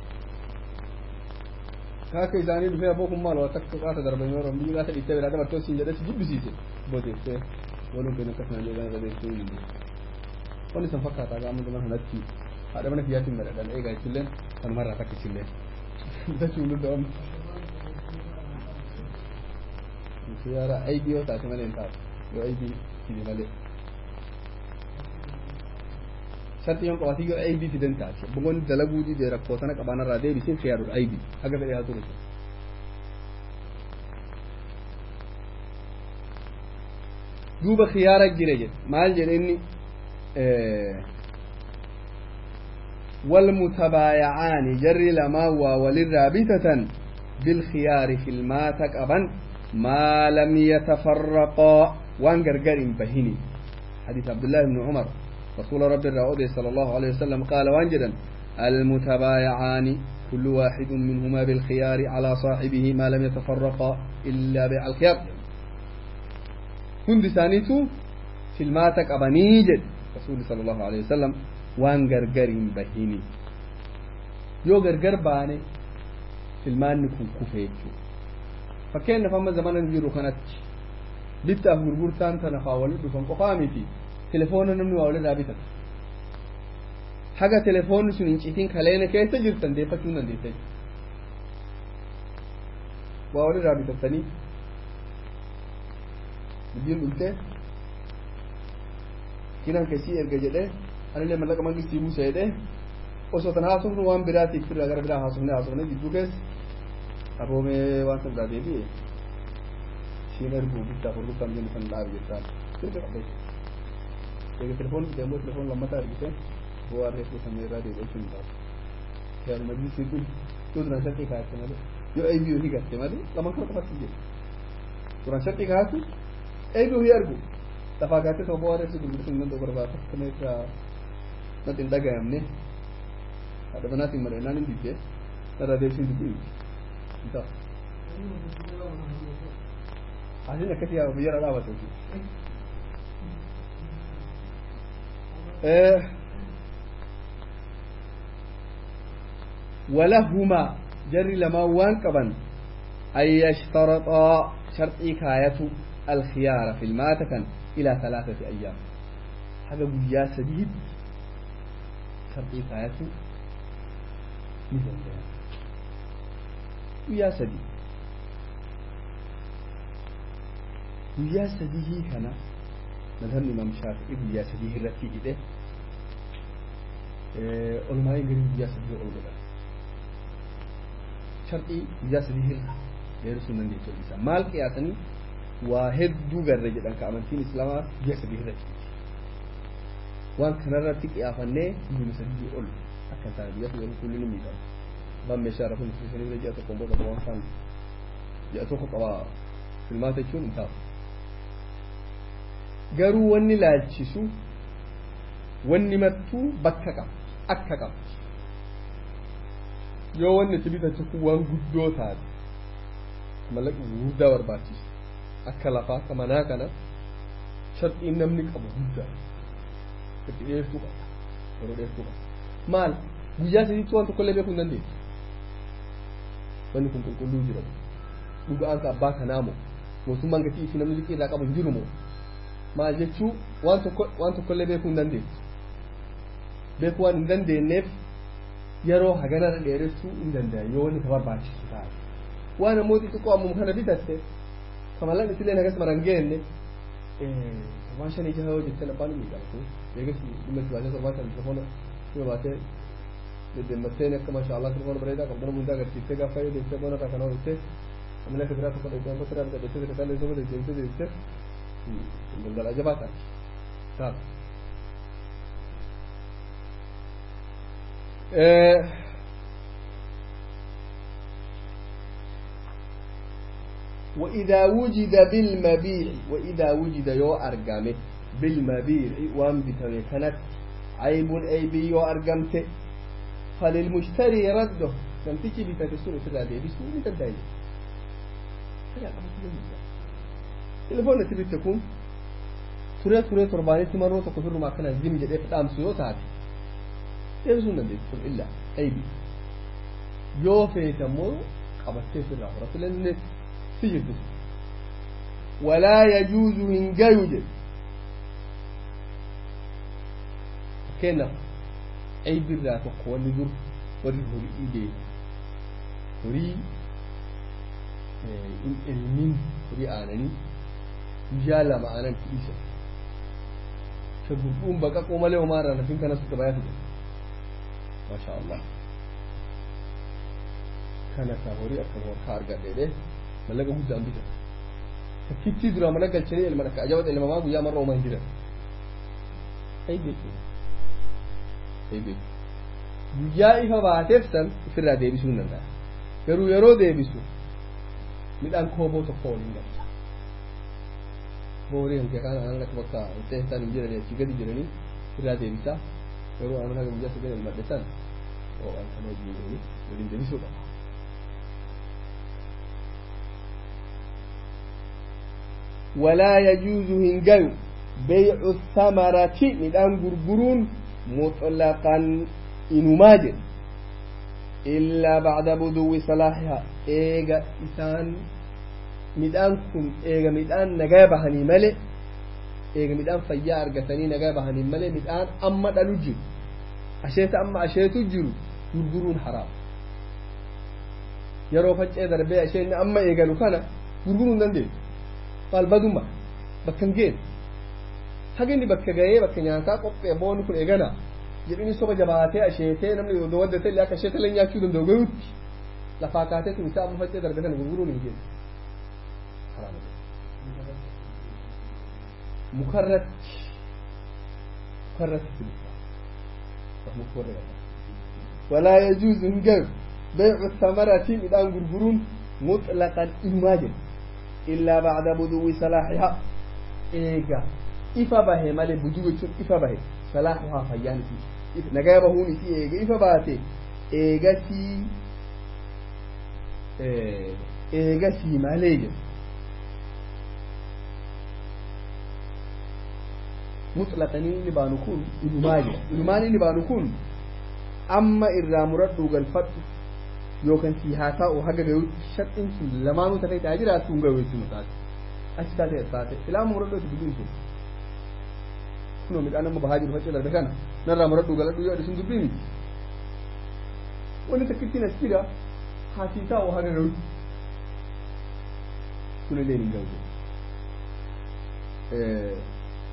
kaaka isaanii dhufee aboo kun maal waa takka qaata darbanii yeroo biyyi qaata dhiittee biraa dabartee siin jedhee si jibbisiise booteessee waluun keenya akkasuma jedhan irra deemsuu hin dandeenye. wani san fakkaataa gaafa zaman kanatti haadha mana kiyyaatiin madadhan eegaa isilleen kanumarraa takka isilleen bitachuu nu da'amne siyaara aybii yoo taate malee hin taatu yoo aybii fide malee sharti yoon qabaatee yoo aybii fiden taate boqonni dalaguu didee rakkoo sana qabaanarraa deebisee siyaarudha aybii haga fedhee haa turu duuba khiyaara jire jedhe maal jedhe inni والمتبايعان جر لما وللرابطة بالخيار في الماء تقبا ما لم يتفرقا وان غرغر بهني حديث عبد الله بن عمر رسول رب الرعود صلى الله عليه وسلم قال وانجدا المتبايعان كل واحد منهما بالخيار على صاحبه ما لم يتفرقا إلا بيع الخيار هند ثانيتو في الماء تقبني جد رسول صلى الله عليه وسلم waan gargar hin bahini yoo gargar baane filmaanni kun kufe jechuudha fakkeenyaaf amma zamana jiru kanatti bittaaf gurgurtaan tana faa walitti dhufan qofaa miti telefoona namni waa walirraa bitata haga telefoonni sun hin citiin kaleena keessa jirtan deeffachuu hin dandeessa waa walirraa bitattanii biyyiin dhultee kinaan keessii erga jedhee anillee mallaqa mangistii buuse jedhee osoo tan haasofnu waan biraatiif firraa gara biraa haasofne haasofne gidduu keessa aboomee waan san biraa deebi'e ishiin erguu bittaaf gurgurtaan jennu san dhaabe jettaan sirga qabee eega telefoon fide immoo telefoon lammataa ergite bu'aa reefuu samee irraa deebi'ee sun taatu yaadu majlisii kun yoo duraan sharxii kaayatte malee yoo eeyyuu ni gatte malee lamaan kana qofatti jedhe duraan sharxii kaayattu eeyyuu hin ergu lafaa gaatte sababa waa reefuu gurgurtuun nan barbaada kana irraa natti hin dhagayamne haadha manaatiin malee naan hin didde narraa deebisiin dubbii hin ta'u. Asiin akkasii yaa biyya irraa dhaabatu. ولهما جري لما وان قبن أن يشترطا شرطي كاية الخيار في الماتة إلى ثلاثة أيام هذا بيا سديد شرطي كاية مثل ذلك بيا سديد guyyaa sadii kana madhabni imaam shaafi'ii guyyaa sadii irratti hidhe olmaa'ii garii guyyaa sadii ol godhan sharxii guyyaa sadii irra dheeressuu nan jechuudha isaa maal qiyaasanii waa hedduu garre jedhan ka amantiin islaamaa guyyaa sadii irratti waan kanarratti qiyaafannee guyyuma sadii ol akka hin taane guyyaa sadii kulli ni miidhama abbaan meeshaa irra kun sanii bira ji'a tokkoon booda waan kaan ji'a tokko qabaa filmaata jechuun hin taa'u garuu wanni laalchisu wanni mattuu bakka qabdi akka qabdi yoo wanni itti bitatu kun waan guddoo taate mallaqa guddaa barbaachisu akka lafaa ka manaa kana sharxiin namni qabu guddaa itti dheertuu qaba yeroo dheertuu qaba maal guyyaa sadiitti waan tokkollee beekuu hin dandeessu wanni kun qulqulluu jira dhugaan ka abbaa kanaa moo mootummaan gatii itti namni liqii irraa qabu hin jiru moo maal jechuu waan tokko waan tokkollee beekuu hin dandeessu beekuu waan hin dandeenyeef yeroo haganarra dheeressuu hin danda'an yoo wanni ka barbaachisu taate waan ammoo xixiqqoo ammuma kana bitatte kamalan isillee nagas maran geenne waan shanii jaha yoo jettee abbaan hin miidhamtu eegas dhimma itti baatee torbaa kan telefoona dhimma baatee deddeemmattee akka maasha Allah telefoona bareedaa qabdana hundaa agarsiiftee gaafa yoo deemtee boona irraa kana hojjettee ammallee akka biraa tokko dheedhaan tokko irraa bitadheessee tokko illee tokko deddeemtee deemtee daldala jabaa taati taata. وإذا وجد بالمبيع وإذا وجد يو أرقامه بالمبيع وان بتوي كانت عيب عيب يو أرقمته فللمشتري رده لم تجي بتتسون في الراديو بسوء تدعي تلفون تبي تكون turee turee torbaanitti marroo tokko firrumaa kana zim jedhee fidhaamsu yoo taate deebisuu hin dandeessu kun illa aybi yoo feete ammoo qabattee sirraa horatu lenne si jirtu walaa yajuuzu hin gayu jedhe fakkeenyaaf aybirraa tokko wanni dur warri horii beeku horii in ilmin horii aananii guyyaa lama aanan dhiisa ka gurguun baqaqoo malee homaarraa nafin kanas gabayaa fide maasha Allah kana ka horii akka morkaa argadheedhe mallaqa guddaan bita takkitti dura mana galchanii ilma akka ajabata ilmamaa guyyaa marra homaa hin jiran ay beeku ay beeku guyyaa ifa baateef san ofirraa deebisuu hin danda'a garuu yeroo deebisu midhaan kooboo tokko waliin galcha horii hanqee kaan aanan akka bakka ta'e isaan hin jiranii achii gadi jiranii irraa deebisaa garuu aanan haga guyyaa sadeen ilmadhe san waan kana hojii waliin deebisuu qaba. ولا يجوز هنجو بيع الثمرة مدان غرغرون مطلقا إنماجر إلا بعد بدو صلاحها إيجا إسان midhaan kun eega midhaan nagaa bahanii malee eega midhaan fayyaa argatanii nagaa bahanii malee midhaan amma dhalu jiru asheeta amma asheetu jiru gurguruun haraam yeroo faccee darbee asheenni amma eegalu kana gurguruu hin dandeessu maal baduma bakka hin geessu haga inni bakka gahee bakka nyaataa qophee boonni kun eegana jedhini soba jabaatee asheetee namni yoo waddatee illee akka asheeta illee nyaachuu danda'u gayuutti lafaa kaatee kun isaa amma faccee darbee kana gurguruun hin geessu مكرت مكرت ولا يجوز نجر بيع الثمرة مدان غرغرون مطلقا إماجن إلا بعد بدو صلاحها إيجا إفا به مال بدو إفا به صلاحها فيان في نجا بهوني في إيجا إفا باته إيجا سي إيجا سي ماليجن muxlaqanii inni baanu kun ilumaani ilumaani inni baanu kun amma irraa muradhuu galfadhu yookaan si haa ta'u haga gayuutti sharxiin sun lamaanuu tafee ta'aa jiraatu hin gahu jechuun taate achi taate as taate ilaa muradhuu itti dubbiin sun kunoo midhaan amma bahaa jiru faccee darbe kana narraa muradhuu galadhu yoo sun dubbii miti wanni takkittiin as jira haa si ta'u haga gayuutti kun illee hin gahu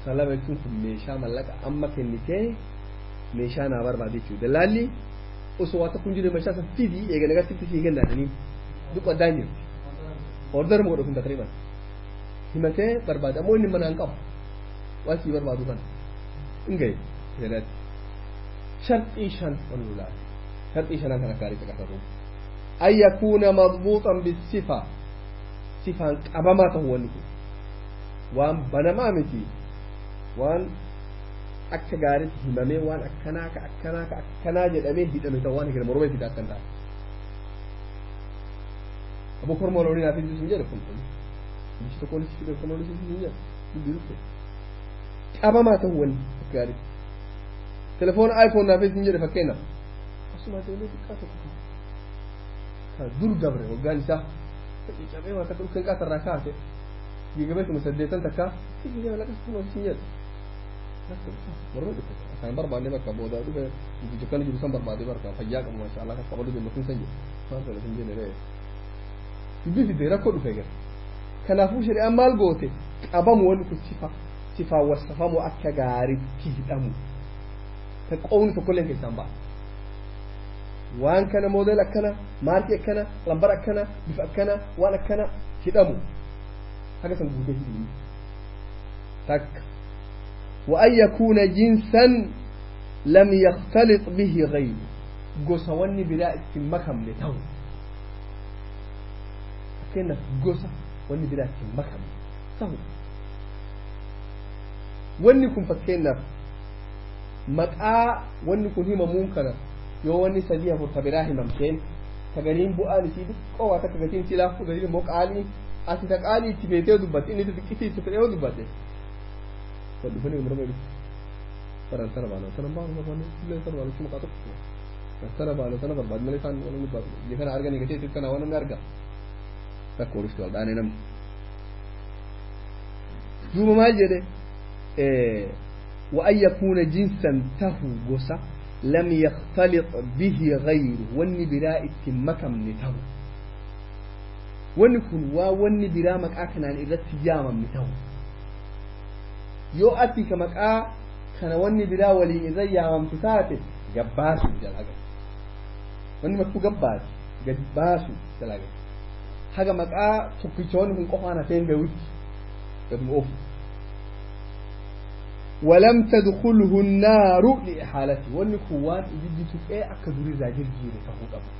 salama jechuun kun meeshaa mallaqa amma kennitee meeshaa naa barbaade jechuudha dallaalli osoo waa tokko hin jirre meeshaa san fidii eegale gasitti sii kennaatanii duk addaan jirti order moo dhufin takriban himatee barbaade ammoo inni manaan qabu waan sii barbaadu kana hin gahe jedhatti sharxii shan ol lulaate sharxii shanan kana gaarii caqasatu an yakuuna madbuuxan bisifa sifaan qabamaa ta'u wanni kun waan banamaa miti waan akka gaariitti himamee waan akkanaa ka akkanaa ka akkanaa jedhamee hidhame ta'u waan hidhame morma fida akkan ta'a abu korma loonii naaf hin jedhe kun kun bichi tokko olis fide korma olis hin jedhe dubbii dhufte qabamaa ta'u wanni akka gaariitti telefoona iphone naaf hin jedhe fakkeenyaaf asuma ta'ee xiqqaa tokko kan dur dabre waggaan isaa cabee waa takka dhufeen qaatarraa kaase gigabeetuma saddeetan takka gigaa laqas kun ofisin jedhe warra dhufe kan barbaanne bakka booda dhufe guddicha kana jiru san barbaade barka fayyaa qabu masha Allah kan qabadu jenne kun san jedhe waan sana sin jenne ree dubbii fide rakkoo dhufe gara kanaafuu shari'aan maal goote qabamu wanni kun sifa sifaa wasafamu akka gaariitti hidhamu kan qoomni tokkollee keessaan ba'a waan kana moodel akkana maarkii akkana lambar akkana bifa akkana waan akkana hidhamu haga san guutee hidhini takka وأن يكون جنسا لم يختلط به غيره قصة وني بلا مكم لتو كنا قصة وني بلا مكم تو وني كن فكينا مقا وني كن هما منكرا yoo wanni sadii afur ta biraa himamteen sagaliin bu'aan isii xiqqoo waa takka gatiin silaa fudhatee immoo qaalii ati ta qaalii itti beetee dubbatte inni xiqqisii itti fedhee dubbatte kan dhufanii umra mai baran sana baala sana baala barbaanne illee sana baala cuma kaa tokko sana baala sana barbaadne malee isaan wani gubbaatu biyya kana arganii gatee itti kana waan namni arga takka oolufti wal dhaanee namni duuba maal jedhe وأن يكون جنسا تهو gosa لم يختلط به غيره wanni biraa itti makamne ta'u wanni kun waa wanni biraa maqaa kanaan irratti yaamamne ta'u yoo ati ka maqaa kana wanni biraa waliin irra yaamamtu taate gabbaasu dalaga wanni makkuu gabbaati gabbaasu dalaga haga maqaa tokkichoonni kun qofaan hafeen gayutti gaduma ofu ولم تدخله النار لإحالته والنكوان إذا تفئ أكدوري زاجر جيري فهو أبو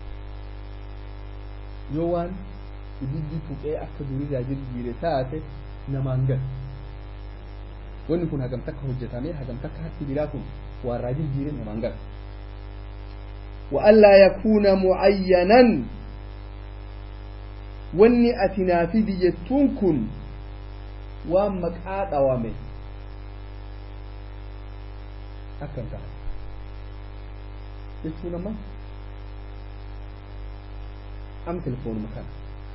يوان إذا تفئ أكدوري زاجر جيري تاتي نمانجل والنكون هجم تك هجتامي هجم تك حتى بلاكم والراجل جيري نمانجل وألا يكون معينا wanni ati naa fidi jettuun kun waan maqaa dhawame akkan ta'a jechuun amma am telefoonuma kana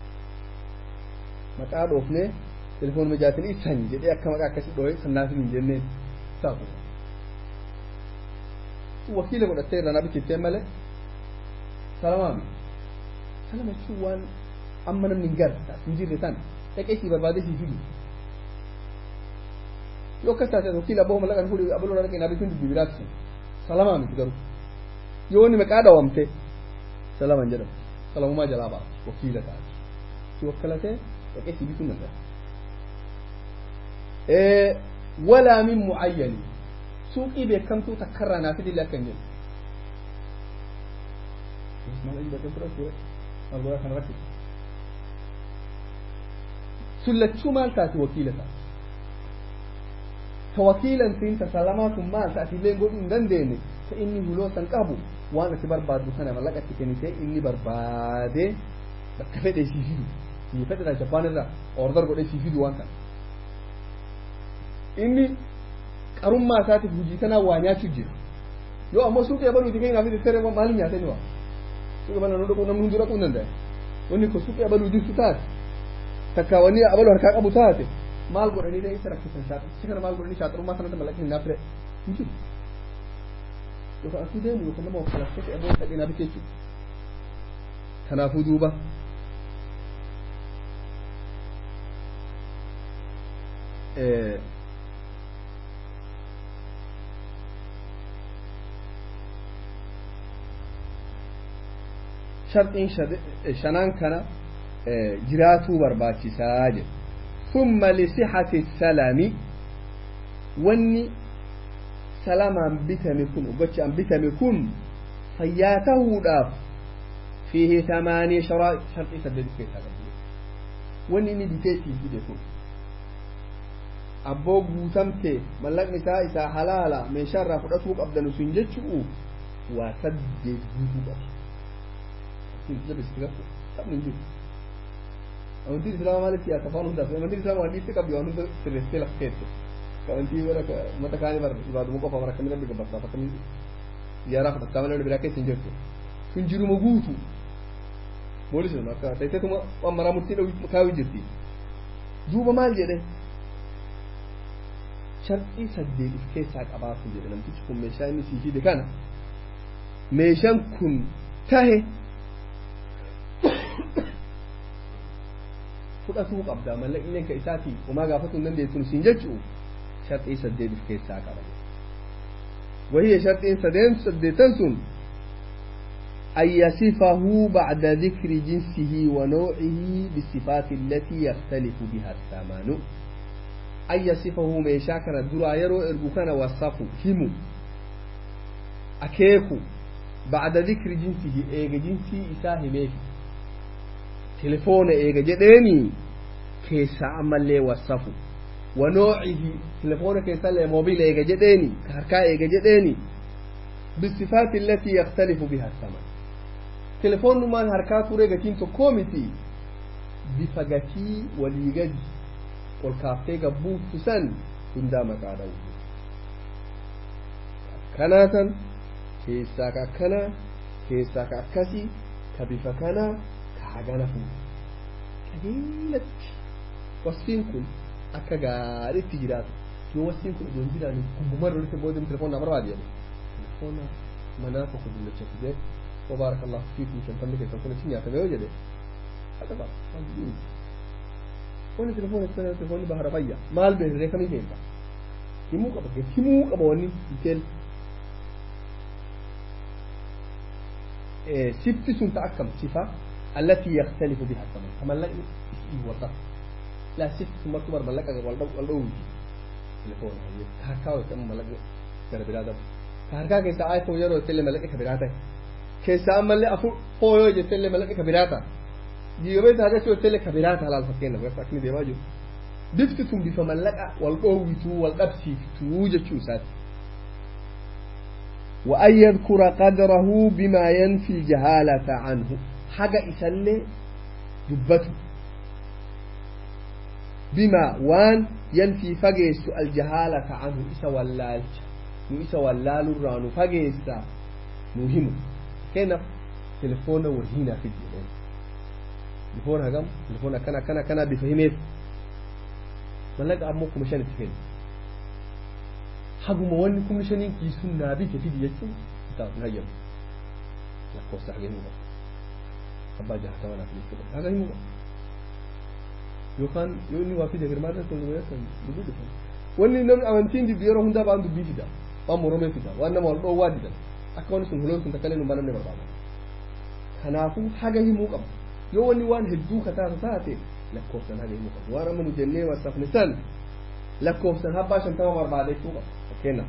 maqaa dhoofnee telefoonuma jaatin ibsan jedhee akka maqaa akkasi dhoohe sannaafin hin jenneen taatu wakiila godhattee irraa naa bichiftee malee salamaami salama jechuun waan amma namni hin garre hin jirre tan dhaqee sii barbaadee sii fidu yoo akkas taate wakiila abbaa mallaqan fuudhee abaloo dhaqee naa bituun dubbii biraatti sun salamaa miti garuu yoo inni maqaa dhawamte salaman jedhamu salamumaa jalaa ba'a wakiila taate si wakkalatee dhaqee sii bituun danda'a. walaa min mucayyani suuqii beekamtuu takkarraa naa fidillee akka hin jedhu. Maalgoraa kana rakkisa. sullachuu maal taati wakiila taati ta wakiilan siin ta salamaa kun maal taati illee godhuu hin dandeenye ta inni huloo san qabu waan ati barbaaddu kana mallaqa itti kennitee inni barbaadee bakka fedhe sii fidu sii fedhe jabaan irraa ordar godhee sii fidu waan kana inni qarummaa isaatiif hojii kanaa waa nyaachuu jira yoo ammoo suuqii abaluuti keenyaaf itti tere maal nyaatani waa suuqii abaluu namni dhaquu namni hunduu dhaquu hin danda'a wanni kun suuqii abaluu jirtu taate takka wanni abalu harkaa qabu taate maal godhanii ta'e isa rakkisan shaata si kana maal godhanii shaaxarummaa sanatti mallaqni hin naafire hin jiru yookaan asii deemu yookaan nama wakkalattee ta'e aboo ta'e naa bitee jechuudha kanaafuu duuba sharxiin shanaan kana jiraatuu barbaachisaa jedhe ثم لصحة السلام wanni salamaan bitame kun gochaan bitame kun fayyaa tahuudhaaf fiihi tamaanii sharxii saddeet keessaa qabu wanni inni bitee sii fide kun abboo guutamte mallaqni isaa isaa halaala meeshaa irraa fudhatuu qabdan sun jechuu waa saddeet guutuu qabu sabni jiru amantiin islaamaa maalitti yaa tafaan hundaaf amantiin islaamaa waan dhiisti qabdi waan hunda sirreessitee lafa keesse kawantii wala mata kaani bar ibaaduma qofa bara kamina biga bakka bakka ziyaaraa fudhataa malee biraa keessa hin jirtu kun jiruma guutu moolis nama akka ta'eetuma waan maraa murtii dhawu kaawii jirti duuba maal jedhe sharxii saddeet if keessaa qabaatu jedhe namtichi kun meeshaa inni sii fide kana meeshaan kun tahe fudhatuu qabda mallaqni ka isaatii homaa gaafatu hin dandeessu siin jechuu sharxii saddeet if keessaa qaba وهي شرط سدين سديتن سن أن يصفه بعد ذكر جنسه ونوعه بالصفات التي يختلف بها الثمن أن يصفه ميشاكنا درا يرو إرقوكنا وصفه همو أكيكو بعد ذكر جنسه إيجا جنسي إساه ميشي تلفون إيجا جديني كيسا أمالي وصفه ونوعه تلفون كيسا لي موبيل إيجا جديني كهركا إيجا جديني بالصفات التي يختلف بها الثمن تلفون ما هركا كوريجا تينتو كوميتي بفقتي وليجد والكافتي قبوت تسن كندامة على كناتا كيساك أكنا كيساك أكسي كبف كنا كحاجانا فوق قليلة وصفين كل akka gaariitti jiraatu yoo wasiin kun ijoon jiraani gubbummaa irra walitti booda telefoon nama barbaade jedhe telefoona manaa tokko dullacha fidee وبارك الله فيكم شنطة كيف تكون تنيا تبعه جده هذا بقى wani telefon sana telefon bahara fayya maal be re kami kenta himu ka bage himu ka ba wani detail eh sifti sun ta akam sifa allati yakhtalifu biha zaman kama la isi wata la sifti makbar malaka ga walda walda wuji telefon ne ka kawo kan malaka gar bilada ka harka ke sa ayto yaro tele malaka ka bilada ke sa amalle afu hoyo je tele malaka ka bilada jiyobe ta ga cewa tele kabira ta halal fakke na wata kini da yawa difti tun bifa mallaka wal qawitu wal qabsi tuje chusat wa ay yadhkura qadrahu bima yanfi jahalata anhu haga isalle dubbatu bima wan yanfi fageestu al jahalata anhu isa wallalcha nu isa wallalu ranu fageesta muhimu kena telefona wahina fi jilani telefoon hagam telefoon akkana akkana akkana bifa himeef mallaqa ammoo kuma shan itti kennu haguma wanni kuma shaniin kiisuun naa bite fidi jechuun isaaf hin hayyamu lakkoofsa haga himuu qaba abbaa jahatama naaf jechuu qaba haga himuu qaba yookaan yoo inni waa fide girmaa irratti hundumaa kan dubbii dhufan wanni namni amantiin diddu yeroo hundaa ba'an dubbii fida waan moromee fida waan nama wal dhoowwaa didan akka wanni sun huloon sun takkalee nu banamne barbaada kanaafuu haga himuu qaba yoo wanni waan hedduu kataasa taate lakkoofsan haga himuu qabu waan amma nu jennee wasafne san lakkoofsan habbaa shantama barbaadechuu qabu fakkeenyaaf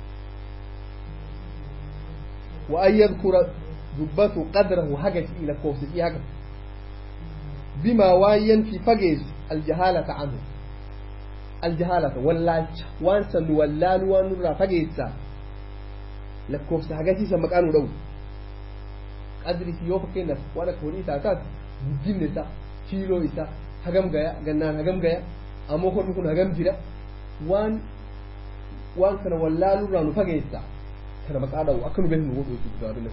وأن يذكر دبته قدره هجس إلى كوفس في هجس بما واين في فجز الجهالة عنه الجهالة ولا وانسا ولا وان را فجز لكوفس هجس سمكانه دو قدري في يوم كنا وانا كوني ساعات guddinni isaa kiiloo isaa hagam gaya gannaan hagam gaya ammoo kormi kun hagam jira waan waan kana wallaalurraa nu fageessa kana maqaa dhawu akka nu beeknu godhu jechuudha gaariin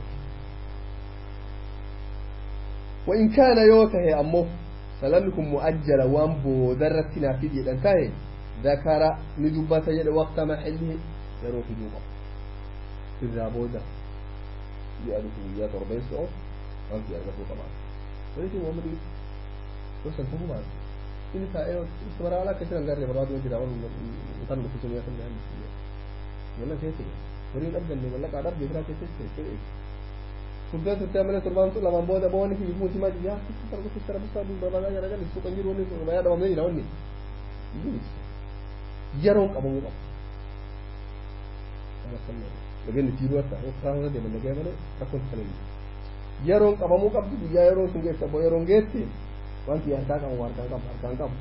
وإن كان يوته أمه سلامكم مؤجل وان بودرت نافذ يدن تاهي ذكر ندبة يد وقت محله يروح جوبا إذا بودا يألف ويات ربين سعود وانت يألفه طبعا ولكن هو مدي وصل فهو بعد إن فائر استمر على كثير من غير مراد وجد أول وطن بسيطة يأخذ عن ولا كيف ورين أبدا اللي ولا قاعد أبدا يقرأ كيف كيف furdee turtee malee torbaan sun lamaan booda boonni fi bifuun simaa yaa sitti tarbu sitti tarbu isaa duuba barbaadaa jala gali suuqan jiru wanni suuqa bayaa dhabamee jira wanni yeroon qabamuu qabu dhageenyi tiiruu akka karaa deeman dhagee malee rakkoon talee yeroon qabamuu qabdu guyyaa yeroon sun geessa boo yeroon geesse wanti harkaa qabu harkaan qabu harkaan qabu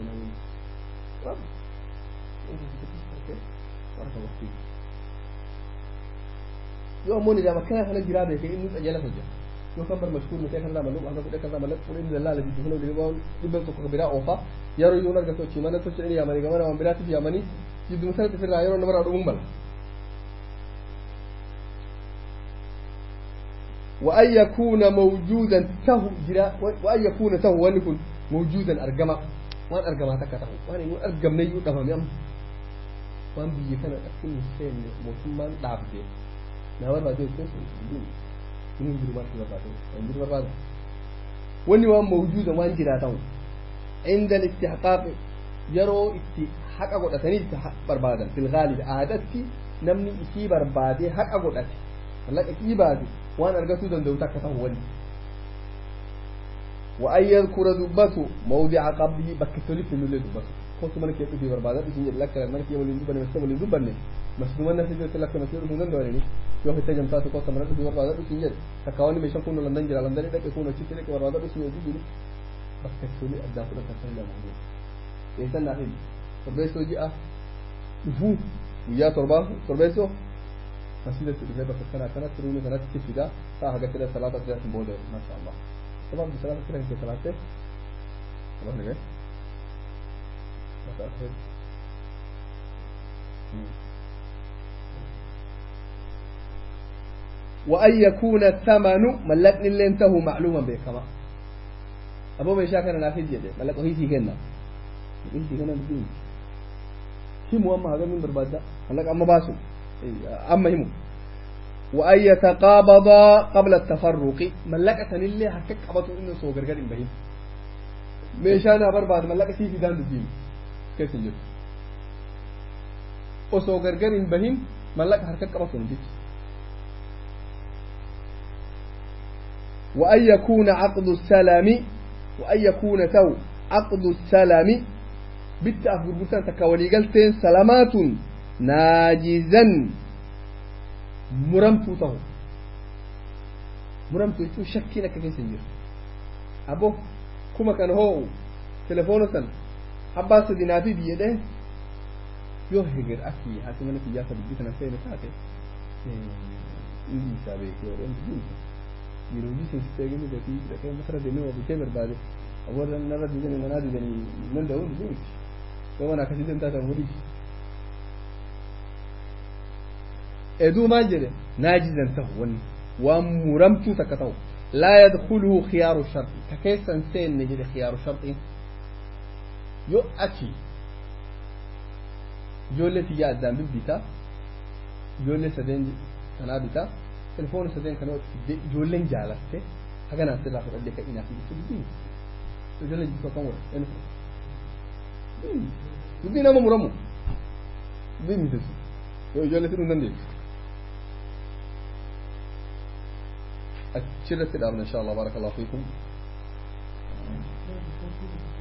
yoo ammoo nidaam akkanaa kana jiraa beeke inni xajala hojja yookaan bar mashkuur mitee kan lama luqa hanga fudhe kan lama lakkuun inni lallaala jiddu huna dhibba dhibba tokko biraa oofa yeroo iyyuu argatu achi mana tocha inni yaamanii gamana waan biraatiif yaamanii jiddu musanatti firraa yeroo namarraa dhumuun mala وأن يكون موجودا ته جرا وأن يكون ته وأن يكون موجودا أرجما وأن أرجما تكته وأن يكون أرجم نيو دفهم يم وأن بيجي كان أكل مسلم مسلمان دابده نهار بعد يكون من يجري ما تقول بعد يجري بعد وأن يكون موجودا وأن جرا ته عند الاستحقاق يرو استي حق أقول أتني بربادا في الغالب عادتي نمني إشي بربادي حق أقول أتي لك إبادي waan argatuu danda'u takka ta'u wani wa an yadkura dubbatu mawdica qabrihi bakka tolitti nullee dubbatu kootu mana kee dhufii barbaada dhufiin jedhe lakka mana kee waliin dubbanne masjida waliin dubbanne masjiduma nasi jirti lakka masjida dhufuun danda'anii yoo hitta jamtaatu kootu mana dhufii barbaada dhufiin jedhe takka wanni meeshaan kun landan jira landanii dhaqe kun achitti dhaqe barbaada dhufiin jedhu jiru bakka toli addaan fudhatan san lama eessan naaf hin torbeessoo ji'a dhufuu guyyaa torbaa torbeessoo مسجد في بس السنة كانت تروني كانت كفدا فهذا كده ثلاثة ثلاثة بودة ما شاء الله طبعا بثلاثة كده في ثلاثة خلاص نجي متأخر وأن يكون الثمن ملكني اللي انتهوا معلوما به كما أبو بيشا كان نافذ يده ملكه هي سيكنا هي سيكنا بدين شي مهم هذا من بربادة ملك أما باسم أما هم وأن يتقابض قبل التفرق ملكة اللي حكك قبطوا إنه سو غرغر بهم ميشانا برباد ملكة في دان دين كيف يجب وسو غرغر بهم ملكة حركك قبطوا نجيك وأن يكون عقد السلام وأن يكون تو عقد السلام بالتأخر بلتان تكاولي قلتين سلامات naajizan muramtuu ta'u muramtuu jechuun shakkiin akka keessa hin jiru abo kuma kan hoo'u telefoona san abbaa sadinaa fi biyyadhe yoo heger akki haati mana kiyyaa sa dubbii kana seene taate inni isaa beekee warreen dubbiin yeroo hojii seensisee gini gatii dhaqee masara deemee waa bitee barbaade warra narra didanii manaa didanii nan da'uun dubbii miti yoo mana akkasii deemtaa ta'an walii eduu maal jedhe naajizan tahu wanni waan muramtuu takka ta'u laa yadkuluhu khiyaaru sharxi ka keessan seenne jedhe khiyaaru sharxiin yoo achi ijoollee tiyyaa addaan bibbitaa ijoollee sadeen kanaa bitaa telefoona sadeen kana fidee ijoolleen jaalatte haganaan sirraa fudhadhee kan inaaf ibsu dubbii ijoollee jibbaa kan wal dubbii nama muramu dubbii miteessu yoo ijoollee fiduu hin dandeessu أشرت الأمر إن شاء الله بارك الله فيكم